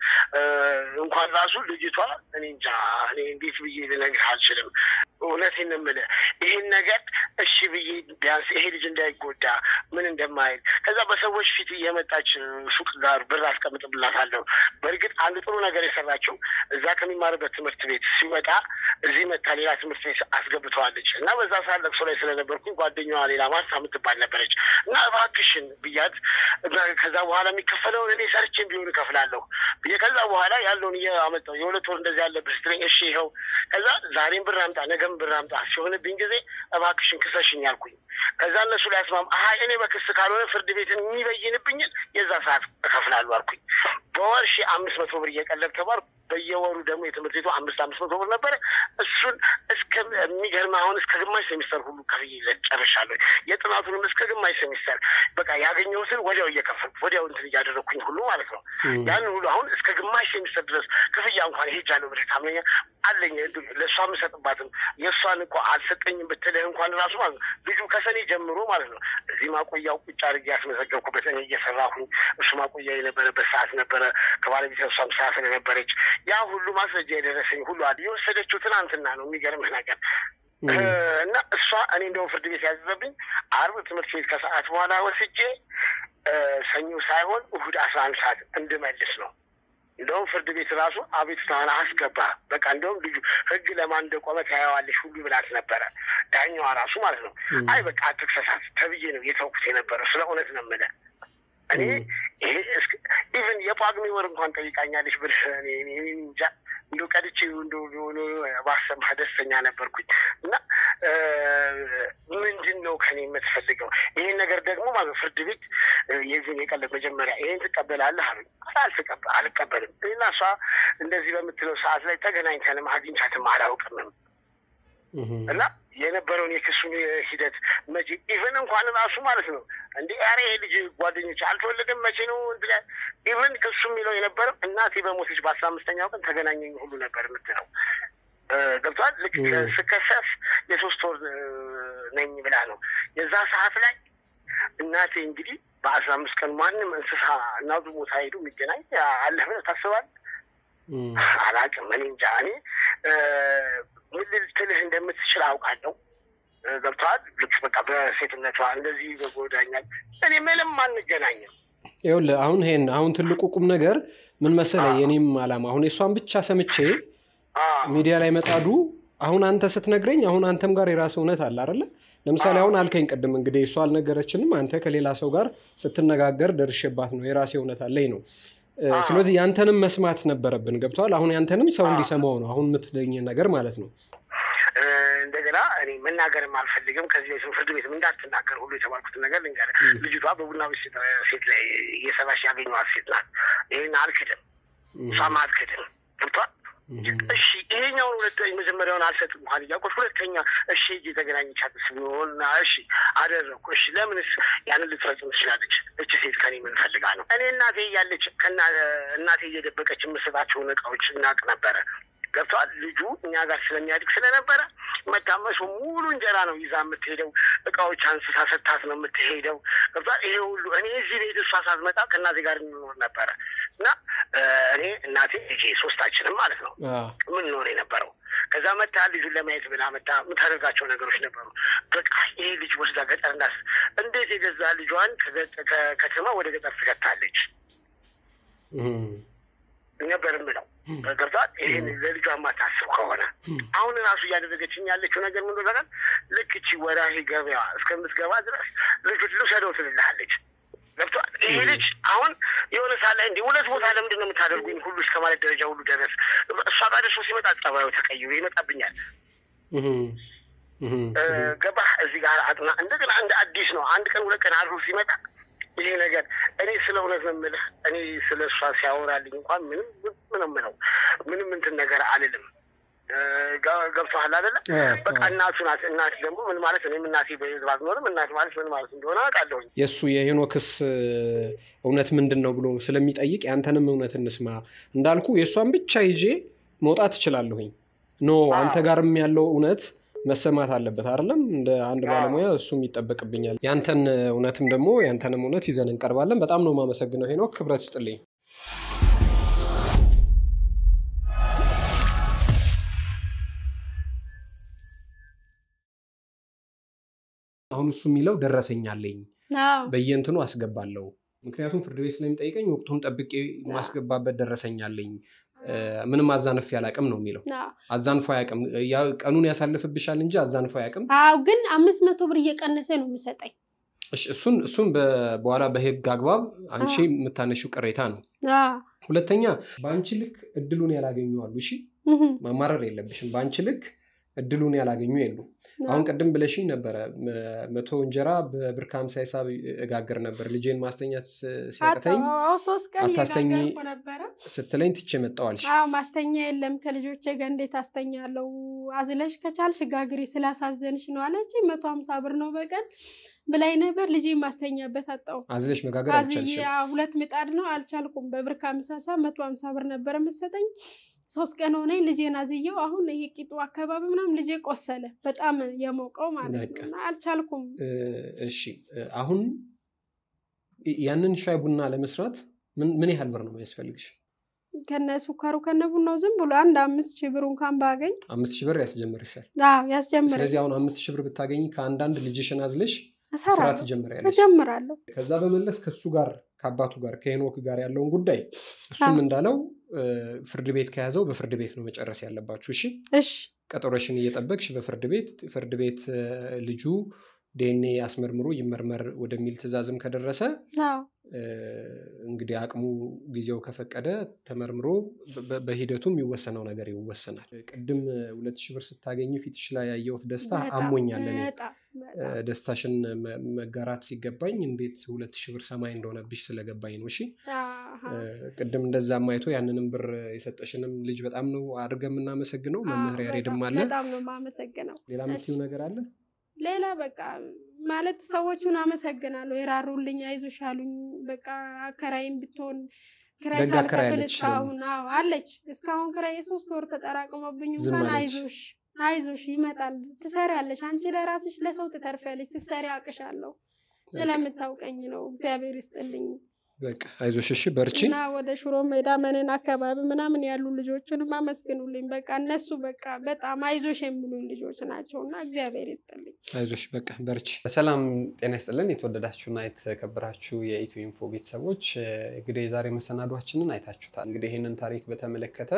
እንኳን ራሱ ልጅቷ እኔ እንጃ እኔ እንዴት ብዬ ልነግርህ አልችልም። እውነቴን የምልህ ይህን ነገር እሺ ብዬ ቢያንስ ይሄ ልጅ እንዳይጎዳ ምን እንደማይል ከዛ በሰዎች ፊት የመጣች ሱቅ ጋር ብር አስቀምጥብላታለሁ። በእርግጥ አንድ ጥሩ ነገር የሰራችው እዛ ከሚማርበት ትምህርት ቤት ሲወጣ እዚህ መታ ሌላ ትምህርት ቤት አስገብተዋለች እና በዛ ሰዓት ለቅሶ ላይ ስለነበርኩኝ ጓደኛዋ ሌላ ማሳ የምትባል ነበረች እና እባክሽን ብያት ከዛ በኋላ የሚከፈለውን እኔ ሰርቼ ቢሆን እከፍላለሁ ብዬ ከዛ በኋላ ያለውን እያመጣሁ የሁለት ወር እንደዚህ ያለብህ ስትለኝ እሺ ይኸው ከዛ ዛሬም ብር አምጣ ነገም ብር አምጣ ሲሆንብኝ ጊዜ እባክሽን ክሰሽኝ አልኩኝ። ከዛ እነሱ ላይ አስማም አሀ እኔ በክስ ካልሆነ ፍርድ ቤትን የሚበይንብኝን የዛ ሰዓት እከፍላለሁ አልኩኝ። በወር ሺ አምስት መቶ ብር እየቀለብ ተባልኩ። በየወሩ ደግሞ የትምህርት ቤቱ አምስት አምስት መቶ ብር ነበረ። እሱን እስከ የሚገርም አሁን እስከ ግማሽ ሴሚስተር ሁሉ ከፍዬ ጨርሻለሁ። የጥናቱንም እስከ ግማሽ ሴሚስተር በቃ ያገኘሁትን ወዲያው እየከፈልኩ ወዲያው እንትን እያደረግኩኝ ሁሉ ማለት ነው። ያንን ሁሉ አሁን እስከ ግማሽ ሴሚስተር ድረስ ክፍያ እንኳን ሄጃለሁ ብለህ ታምነኛለህ? አለኝ ለእሷ የምሰጥባትም የእሷን እኮ አልሰጠኝም ብትልህ እንኳን ራሱ ማለት ነው ልጁ ከሰኔ ጀምሮ ማለት ነው እዚህ ማቆያው ቁጭ አድርጌ ያስመዘገብኩበት እኔ እየሰራሁኝ እሱ ማቆያ የነበረበት ሰዓት ነበረ። ከባለቤት እሷም ሰዓት ስለነበረች ያ ሁሉ ማስረጃ የደረሰኝ ሁሉ አለ። የወሰደችው ትናንትና ነው። የሚገርምህ ነገር እና እሷ እኔ እንደውም ፍርድ ቤት ያዘዘብኝ አርብ ትምህርት ቤት ከሰዓት በኋላ ወስጄ ሰኞ ሳይሆን እሁድ አስራ አንድ ሰዓት እንድመልስ ነው። እንደውም ፍርድ ቤት ራሱ አቤቱታዋን አስገባ። በቃ እንደውም ልጁ ሕግ ለማን እንደቆመ ታያዋለሽ ሁሉ ብላት ነበረ። ዳኛዋ ራሱ ማለት ነው። አይ በቃ አትክሰሳት ተብዬ ነው የተውኩት የነበረው። ስለ እውነት ነው የምልህ እኔ ይሄ ኢቨን የጳጉሜ ወር እንኳን ጠይቃኛለች ብልህ እኔ እንጃ እንደ ቀድቼ እንደ ባሰማህ ደስተኛ ነበርኩኝ። እና ምንድን ነው ከኔ የምትፈልገው? ይህን ነገር ደግሞ ማለት ፍርድ ቤት የዚህን የቀለብ መጀመሪያ ይህን ትቀበላለህ አሉኝ። አልቀበልም። እና እሷ እንደዚህ በምትለው ሰዓት ላይ ተገናኝተንም አግኝቻትም አላውቅምም እና የነበረውን የክሱን ሂደት መቼ ኢቨን እንኳን ራሱ ማለት ነው እንዲ ኧረ ይሄ ልጅ ጓደኞች አልተወለደም መቼ ነው ኢቨን ክሱ የሚለው የነበረው እናቴ በሞተች በአስራ አምስተኛው ቀን ተገናኘኝ ሁሉ ነበር የምትለው ገብቷል። ልክ ስከሰስ የሶስት ወር ነኝ ብላ ነው የዛ ሰዓት ላይ እናቴ እንግዲህ በአስራ አምስት ቀን ማንም እንስሳ እናቱ ቦታ ሄዱ የሚገናኝ አለ ብለህ ታስባለህ? አላውቅም። እኔ እንጃ እኔ ምን ልትልህ እንደምትችል አውቃለሁ። ገብተዋል። ልክ በቃ በሴትነቷ እንደዚህ በጎዳኛል። እኔ ምንም አንገናኝም። ይኸውልህ አሁን ይሄን አሁን ትልቁ ቁም ነገር ምን መሰለህ፣ የኔም አላማ አሁን የእሷን ብቻ ሰምቼ ሚዲያ ላይ መጣዱ አሁን አንተ ስትነግረኝ አሁን አንተም ጋር የራስ እውነት አለ አይደለ? ለምሳሌ አሁን አልከኝ ቅድም እንግዲህ እሷ አልነገረችንም፣ አንተ ከሌላ ሰው ጋር ስትነጋገር ደርሼባት ነው የራሴ እውነት አለኝ ነው ስለዚህ ያንተንም መስማት ነበረብን። ገብተዋል። አሁን ያንተንም ሰው እንዲሰማው ነው አሁን የምትለኝ ነገር ማለት ነው። እንደገና እኔ መናገርም አልፈልግም። ከዚህ በፊት ፍርድ ቤትም እንዳትናገር ሁሉ የተባልኩትን ነገር ልንገርህ። ልጅቷ በቡና ቤት ሴት ላይ እየሰራች ያገኘኋት ሴት ናት። ይህን አልክድም፣ እሷም አልክድም። ገብቷል። እሺ ይሄኛውን ሁለተኛ መጀመሪያውን አልሰጥም እንኳን እያልኩት ሁለተኛ እሺ እጅ የተገናኘቻትስ ቢሆንና እሺ አደረግኩ። እሺ ለምንስ ያንን ልትፈጽም ትችላለች? እች ሴት ከኔ ምን ፈልጋ ነው? እኔ እናቴ እያለች እናቴ እየደበቀች የምሰጣቸውን እቃዎች እናቅ ነበረ። ገብተዋል። ልጁ እኛ ጋር ስለሚያድግ ስለነበረ መታመሱ ሙሉ እንጀራ ነው ይዛ የምትሄደው። እቃዎች አንስታ ሰታት ነው የምትሄደው። ገብተዋል። ይሄ ሁሉ እኔ እዚህ ቤት እሷ ሳትመጣ ከእናቴ ጋር እንኖር ነበረ እና እኔ እናቴ ልጄ ሶስታችንም ማለት ነው የምንኖር የነበረው። ከዛ መታ ልጁን ለማየት ብላ መታ የምታደርጋቸው ነገሮች ነበሩ። በቃ ይሄ ልጅ ወስዳ ገጠር እንዳስ እንዴት የገዛ ልጇን ከከተማ ወደ ገጠር ትከታለች ነበር የምለው ገብቷል። ይህን ለልጇ የማታስብ ከሆነ አሁን ራሱ እያደረገችኝ ያለችው ነገር ምን ይሆናል? ልክ እቺ ወራሂ ገበያ እስከምትገባ ድረስ ልጁ ልውሰደው ትልልሃለች። ገብቷል። ይሄ ልጅ አሁን የሆነ ሳለ እንዲህ ሁለት ቦታ ለምንድን ነው የምታደርጉኝ ሁሉ እስከ ማለት ደረጃ ሁሉ ደረስ። እሷ ጋር ደርሶ ሲመጣ ጸባዩ ተቀይሮ ይመጣብኛል። ገባህ? እዚህ ጋር አጥና እንደገና እንደ አዲስ ነው። አንድ ቀን ሁለት ቀን አድሮ ሲመጣ ይሄ ነገር እኔ ስለ እውነት ነው የምልህ። እኔ ስለ እሷ ሲያወራልኝ እንኳን ምንም ምንም ነው ምንም እንትን ነገር አልልም። ገብቶሃል አይደለ? በቃ እናቱ ናት። እናት ደግሞ ምን ማለት እኔም እናቴ በህዝብ አትኖርም። እናት ማለት ምን ማለት እንደሆነ አውቃለሁኝ። የእሱ የሄኖክስ እውነት ምንድን ነው ብሎ ስለሚጠይቅ ያንተንም እውነት እንስማ። እንዳልኩ የእሷን ብቻ ይዤ መውጣት እችላለሁኝ። ኖ አንተ ጋርም ያለው እውነት መሰማት አለበት አይደለም? እንደ አንድ ባለሙያ እሱም ይጠበቅብኛል። ያንተን እውነትም ደግሞ ያንተንም እውነት ይዘን እንቀርባለን። በጣም ነው የማመሰግነው ሄኖክ፣ ክብረት ስጥልኝ። አሁን እሱ የሚለው ደረሰኛለኝ በየእንትኑ አስገባለሁ። ምክንያቱም ፍርድ ቤት ስለሚጠይቀኝ ወቅቱን ጠብቄ ማስገባበት ደረሰኛለኝ ምንም አዛንፌ አላቅም ነው የሚለው። አዛንፎ አያቅም። ቀኑን ያሳልፍብሻል እንጂ አዛንፎ አያቅም። አዎ፣ ግን አምስት መቶ ብር እየቀነሰ ነው የሚሰጠኝ። እሱን እሱን በኋላ በህግ አግባብ አንቺ የምታነሺው ቅሬታ ነው። ሁለተኛ በአንቺ ልክ እድሉን ያላገኙ አሉ። እሺ ማማረር የለብሽም። በአንቺ ልክ እድሉን ያላገኙ የሉ። አሁን ቅድም ብለሽኝ ነበረ መቶ እንጀራ በብር ከሀምሳ ሂሳብ እጋግር ነበር ልጄን ማስተኛት ሲያቅተኝ ሶስት ቀን አታስተኝ እየጋገርኩ ነበረ። ስትለኝ ትቼ መጣዋልሽ። አዎ ማስተኛ የለም ከልጆቼ ጋር እንዴት አስተኛለሁ? አዝለሽ ከቻልሽ ጋግሪ ስላሳዘንሽ ነው አለች። መቶ ሀምሳ ብር ነው በቀን ብላኝ ነበር። ልጄ ማስተኛበት አጣው። አዝለሽ መጋገር አዝዬ አልቻልሽም። ሁለት ምጣድ ነው አልቻልኩም። በብር ከሀምሳ ሳ መቶ ሀምሳ ብር ነበረ መሰጠኝ። ሶስት ቀን ሆነኝ ልጄን አዝየው አሁን ይሄ ቂጡ አካባቢ ምናምን ልጄ ቆሰለ በጣም የሞቀው ማለት በቃ። ነው እና አልቻልኩም እ፣ እሺ እ፣ አሁን ያንን ሻይ ቡና ለመስራት ምን ምን ያህል ብር ነው የሚያስፈልግሽ? ከነ ሱካሩ ከነ ቡናው ዝም ብሎ አንድ አምስት ሺህ ብር እንኳን ባገኝ አምስት ሺህ ብር ያስጀምርሻል። አዎ ያስጀምረኝ ስለዚህ አሁን አምስት ሺህ ብር ብታገኝ ከአንዳንድ ልጅሽን አዝለሽ ስራ እሰራለሁ ትጀምሪያለሽ። እጀምራለሁ ከዛ በመለስ ከሱ ጋር ከአባቱ ጋር ከሄኖክ ጋር ያለውን ጉዳይ እሱም አዎ። እንዳለው እ፣ ፍርድ ቤት ከያዘው በፍርድ ቤት ነው መጨረስ ያለባችሁ። እሺ እሺ ቀጠሮሽን እየጠበቅሽ በፍርድ ቤት ፍርድ ቤት እ፣ ልጁ ዲኤንኤ አስመርምሮ ይመርመር ወደሚል ትዕዛዝም ከደረሰ አዎ እ፣ እንግዲህ አቅሙ ጊዜው ከፈቀደ ተመርምሮ በ- በ- በሂደቱ የሚወሰነው ነገር ይወሰናል። ቅድም እ፣ ሁለት ሺህ ብር ስታገኝ ፊትሽ ላይ ያየሁት ደስታ በጣም አሞኛል። እኔ በጣም እ፣ በጣም ደስታሽን መ- መጋራት ሲገባኝ እንዴት ሁለት ሺህ ብር ሰማይ እንደሆነብሽ ስለገባኝ ነው። እሺ አሃ። እ፣ ቅድም እንደዛም አይቶ ያንንም ብር የሰጠሽንም ልጅ በጣም ነው አድርገን የምናመሰግነው። አዎ፣ መምህር ያሬድም በጣም አለ። በጣም ነው የማመሰግነው። ሌላ የምትይው ነገር አለ? ሌላ በቃ ማለት ሰዎቹን አመሰግናለሁ። የራሩልኝ፣ አይዞሽ አሉኝ። በቃ አከራይም ብትሆን ክራይ ደግ አከራይ ሳልከፍል አለችሽ እስካሁን አዎ አለች። እስካሁን ክራይ የሶስት ወር ተጠራቅሞብኝ ዝም እንኳን አለች። አይዞሽ አይዞሽ ይመጣል፣ ትሰሪያለሽ፣ አንቺ ለራስሽ ለሰው ትተርፊያለሽ፣ ስትሰሪ አውቅሻለሁ። ስለምታውቀኝ ነው። እግዚአብሔር ይስጥልኝ በቃ አይዞሽ፣ እሺ፣ በርቺ። እና ወደ ሽሮ ሜዳ መነን አካባቢ ምናምን ያሉ ልጆችንም አመስግኑልኝ። በቃ እነሱ በቃ በጣም አይዞሽ የሚሉኝ ልጆች ናቸው እና እግዚአብሔር ይስጥልኝ። አይዞሽ፣ በቃ በርቺ። ሰላም ጤና ይስጥልን። የተወደዳችሁና የተከበራችሁ የኢትዮ ኢንፎ ቤተሰቦች እ፣ እንግዲህ የዛሬ መሰናዷችንን አይታችሁታል። እንግዲህ ይህንን ታሪክ በተመለከተ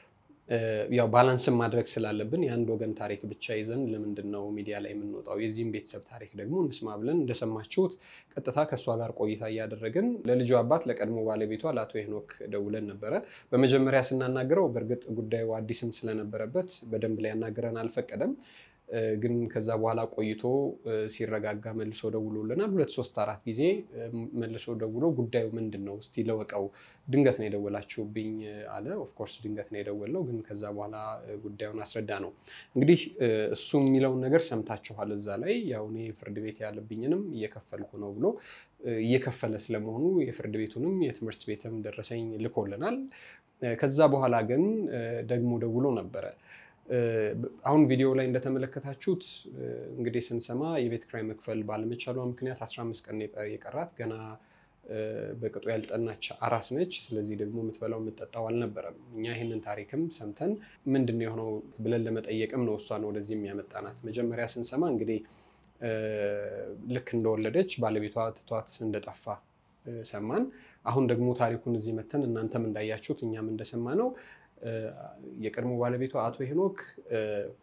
እ፣ ያው ባላንስን ማድረግ ስላለብን የአንድ ወገን ታሪክ ብቻ ይዘን ለምንድን ነው ሚዲያ ላይ የምንወጣው? የዚህም ቤተሰብ ታሪክ ደግሞ እንስማ ብለን እንደሰማችሁት ቀጥታ ከእሷ ጋር ቆይታ እያደረግን ለልጁ አባት ለቀድሞ ባለቤቷ ለአቶ ሄኖክ ደውለን ነበረ። በመጀመሪያ ስናናግረው በእርግጥ ጉዳዩ አዲስም ስለነበረበት በደንብ ሊያናግረን አልፈቀደም። እ፣ ግን ከዛ በኋላ ቆይቶ እ፣ ሲረጋጋ መልሶ ደውሎልናል። ሁለት ሶስት አራት ጊዜ እ፣ መልሶ ደውሎ ጉዳዩ ምንድን ነው እስቲ ለወቀው፣ ድንገት ነው የደወላችሁብኝ እ፣ አለ። ኦፍኮርስ ድንገት ነው የደወለው፣ ግን ከዛ በኋላ እ፣ ጉዳዩን አስረዳ ነው። እንግዲህ እ፣ እሱ የሚለውን ነገር ሰምታችኋል። እዛ ላይ ያው እኔ ፍርድ ቤት ያለብኝንም እየከፈልኩ ነው ብሎ እ፣ እየከፈለ ስለመሆኑ የፍርድ ቤቱንም የትምህርት ቤትም ደረሰኝ ልኮልናል። እ፣ ከዛ በኋላ ግን እ፣ ደግሞ ደውሎ ነበረ እ፣ አሁን ቪዲዮ ላይ እንደተመለከታችሁት እ፣ እንግዲህ ስንሰማ የቤት ኪራይ መክፈል ባለመቻሏ ምክንያት 15 ቀን የቀ- የቀራት ገና እ፣ በቅጡ ያልጠናች አራስ ነች። ስለዚህ ደግሞ የምትበላው የምትጠጣው አልነበረም። እኛ ይህንን ታሪክም ሰምተን ምንድን ነው የሆነው ብለን ለመጠየቅም ነው እሷን ወደዚህ የሚያመጣናት። መጀመሪያ ስንሰማ እንግዲህ እ፣ ልክ እንደወለደች ባለቤቷ ትቷት እንደጠፋ እ፣ ሰማን። አሁን ደግሞ ታሪኩን እዚህ መተን እናንተም እንዳያችሁት እኛም እንደሰማ ነው የቀድሞ ባለቤቷ አቶ ሄኖክ እ፣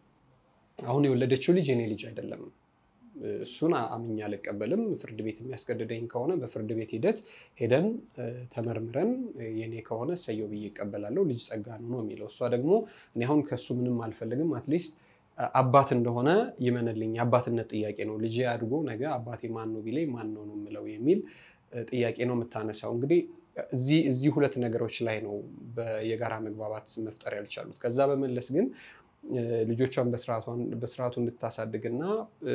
አሁን የወለደችው ልጅ የኔ ልጅ አይደለም፣ እ፣ እሱን አምኜ አልቀበልም። ፍርድ ቤት የሚያስገድደኝ ከሆነ በፍርድ ቤት ሂደት ሄደን እ፣ ተመርምረን እ፣ የኔ ከሆነ እሰየው ብዬ እቀበላለሁ፣ ልጅ ጸጋ ነው ነው የሚለው። እሷ ደግሞ እኔ አሁን ከሱ ምንም አልፈልግም፣ አትሊስት አባት እንደሆነ ይመንልኝ፣ የአባትነት ጥያቄ ነው። ልጄ አድጎ ነገ አባቴ ማን ነው ቢለኝ ማን ነው ነው የምለው የሚል እ፣ ጥያቄ ነው የምታነሳው። እንግዲህ እዚህ እዚህ ሁለት ነገሮች ላይ ነው በ- የጋራ መግባባት መፍጠር ያልቻሉት። ከዛ በመለስ ግን እ፣ ልጆቿን በስርዓቷን- በስርዓቱ እንድታሳድግና እ፣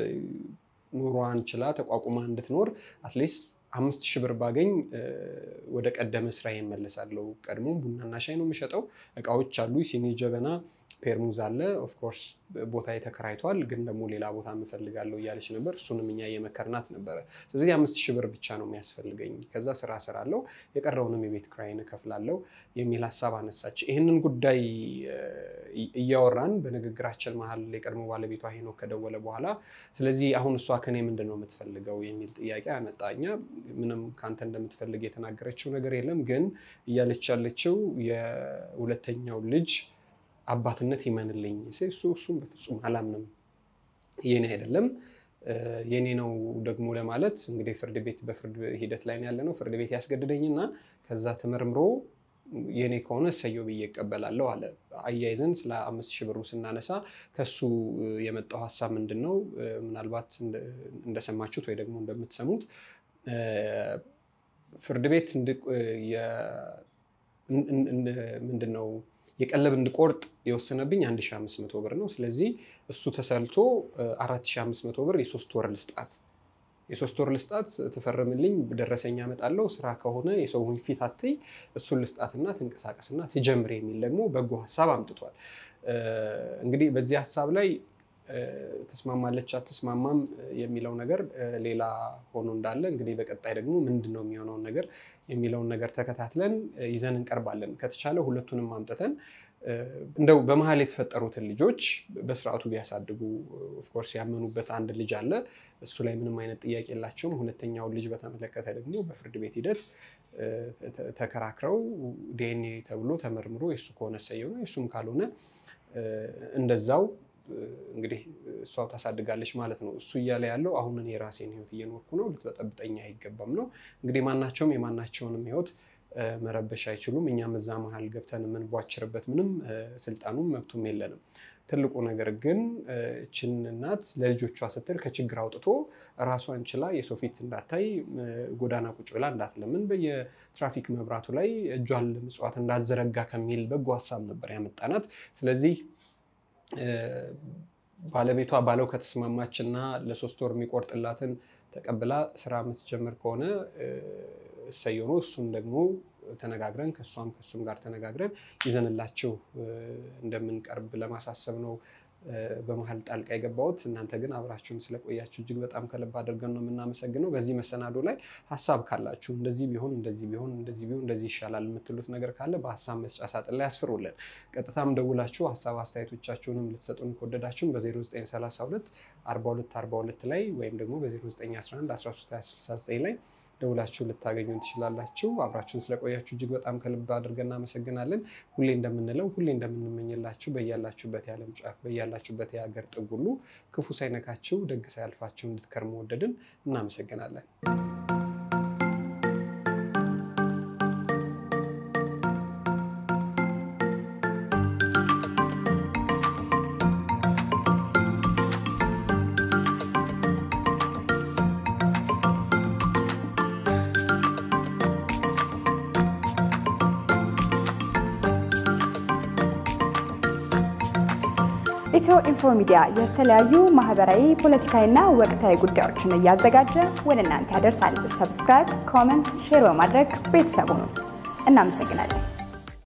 ኑሯን ችላ ተቋቁማ እንድትኖር አትሊስት አምስት ሺህ ብር ባገኝ እ፣ ወደ ቀደመ ስራ ይመለሳለሁ። ቀድሞ ቡናና ሻይ ነው የሚሸጠው። እቃዎች አሉ፣ ሲኒ፣ ጀበና፣ ፔርሙዝ አለ። ኦፍኮርስ ቦታ ተከራይቷል፣ ግን ደግሞ ሌላ ቦታ እፈልጋለሁ እያለች ነበር። እሱንም እኛ እየመከርናት ነበረ። ስለዚህ አምስት ሺህ ብር ብቻ ነው የሚያስፈልገኝ፣ ከዛ ስራ እሰራለሁ፣ የቀረውንም የቤት ኪራይን እከፍላለሁ የሚል ሀሳብ አነሳች። ይህንን ጉዳይ እ፣ እያወራን በንግግራችን መሀል የቀድሞ ባለቤቷ ሄኖክ ከደወለ በኋላ ስለዚህ አሁን እሷ ከኔ ምንድን ነው የምትፈልገው የሚል ጥያቄ አመጣ። እኛ ምንም ከአንተ እንደምትፈልግ የተናገረችው ነገር የለም፣ ግን እያለች ያለችው የሁለተኛው ልጅ አባትነት ይመንልኝ። እሱ እሱም በፍጹም አላምንም፣ የኔ አይደለም የኔ ነው ደግሞ ለማለት እንግዲህ ፍርድ ቤት በፍርድ ሂደት ላይ ያለ ነው። ፍርድ ቤት ያስገድደኝና ከዛ ተመርምሮ የኔ ከሆነ እሰየው ብዬ እቀበላለሁ አለ። አያይዘን ስለ አምስት ሺህ ብሩ ስናነሳ ከሱ የመጣው ሀሳብ ምንድን ነው? ምናልባት እንደሰማችሁት ወይ ደግሞ እንደምትሰሙት ፍርድ ቤት ምንድን ነው የቀለብ እንድቆርጥ የወሰነብኝ 1500 ብር ነው። ስለዚህ እሱ ተሰልቶ 4500 ብር የሶስት ወር ልስጣት የሶስት ወር ልስጣት ትፈርምልኝ፣ ደረሰኝ አመጣለሁ፣ ስራ ከሆነ የሰውን ፊት አትይ፣ እሱን ልስጣትና ትንቀሳቀስና ትጀምር የሚል ደግሞ በጎ ሀሳብ አምጥቷል። እንግዲህ በዚህ ሀሳብ ላይ ትስማማለች አትስማማም የሚለው ነገር ሌላ ሆኖ እንዳለ እንግዲህ በቀጣይ ደግሞ ምንድን ነው የሚሆነውን ነገር የሚለውን ነገር ተከታትለን ይዘን እንቀርባለን። ከተቻለ ሁለቱንም አምጥተን እንደው በመሀል የተፈጠሩትን ልጆች በስርዓቱ ቢያሳድጉ ኦፍኮርስ ያመኑበት አንድ ልጅ አለ። እሱ ላይ ምንም አይነት ጥያቄ የላቸውም። ሁለተኛውን ልጅ በተመለከተ ደግሞ በፍርድ ቤት ሂደት ተከራክረው ዲኤንኤ ተብሎ ተመርምሮ የእሱ ከሆነ ሰየው ነው፣ የእሱም ካልሆነ እንደዛው እንግዲህ እሷው ታሳድጋለች ማለት ነው። እሱ እያለ ያለው አሁን እኔ የራሴን ህይወት እየኖርኩ ነው፣ ልትበጠብጠኝ አይገባም ነው። እንግዲህ ማናቸውም የማናቸውንም ህይወት መረበሽ አይችሉም። እኛም እዛ መሀል ገብተን የምንቧችርበት ምንም ስልጣኑም መብቱም የለንም። ትልቁ ነገር ግን እችን እናት ለልጆቿ ስትል ከችግር አውጥቶ ራሷን ችላ የሰው ፊት እንዳታይ ጎዳና ቁጭ ብላ እንዳትለምን በየትራፊክ መብራቱ ላይ እጇን ለምጽዋት እንዳትዘረጋ ከሚል በጎ ሀሳብ ነበር ያመጣናት። ስለዚህ ባለቤቷ ባለው ከተስማማች እና ለሶስት ወር የሚቆርጥላትን ተቀብላ ስራ የምትጀምር ከሆነ እሰየው ነው። እሱን ደግሞ ተነጋግረን ከእሷም ከእሱም ጋር ተነጋግረን ይዘንላችሁ እንደምንቀርብ ለማሳሰብ ነው በመሀል ጣልቃ የገባሁት። እናንተ ግን አብራችሁን ስለቆያችሁ እጅግ በጣም ከልብ አድርገን ነው የምናመሰግነው። በዚህ መሰናዶ ላይ ሀሳብ ካላችሁ እንደዚህ ቢሆን እንደዚህ ቢሆን እንደዚህ ቢሆን እንደዚህ ይሻላል የምትሉት ነገር ካለ በሀሳብ መስጫ ሳጥን ላይ ያስፍሩልን። ቀጥታም ደውላችሁ ሀሳብ አስተያየቶቻችሁንም ልትሰጡን ከወደዳችሁም በ0932 42 42 ላይ ወይም ደግሞ በ0911 1369 ላይ ደውላችሁ ልታገኙን ትችላላችሁ። አብራችሁን ስለቆያችሁ እጅግ በጣም ከልብ አድርገን እናመሰግናለን። ሁሌ እንደምንለው ሁሌ እንደምንመኝላችሁ በያላችሁበት የዓለም ጫፍ በያላችሁበት የሀገር ጥግ ሁሉ ክፉ ሳይነካችሁ ደግ ሳያልፋችሁ እንድትከርሙ ወደድን። እናመሰግናለን። ኢትዮ ኢንፎ ሚዲያ የተለያዩ ማህበራዊ፣ ፖለቲካዊና ወቅታዊ ጉዳዮችን እያዘጋጀ ወደ እናንተ ያደርሳል። ሰብስክራይብ፣ ኮመንት፣ ሼር በማድረግ ቤተሰቡ ነው። እናመሰግናለን።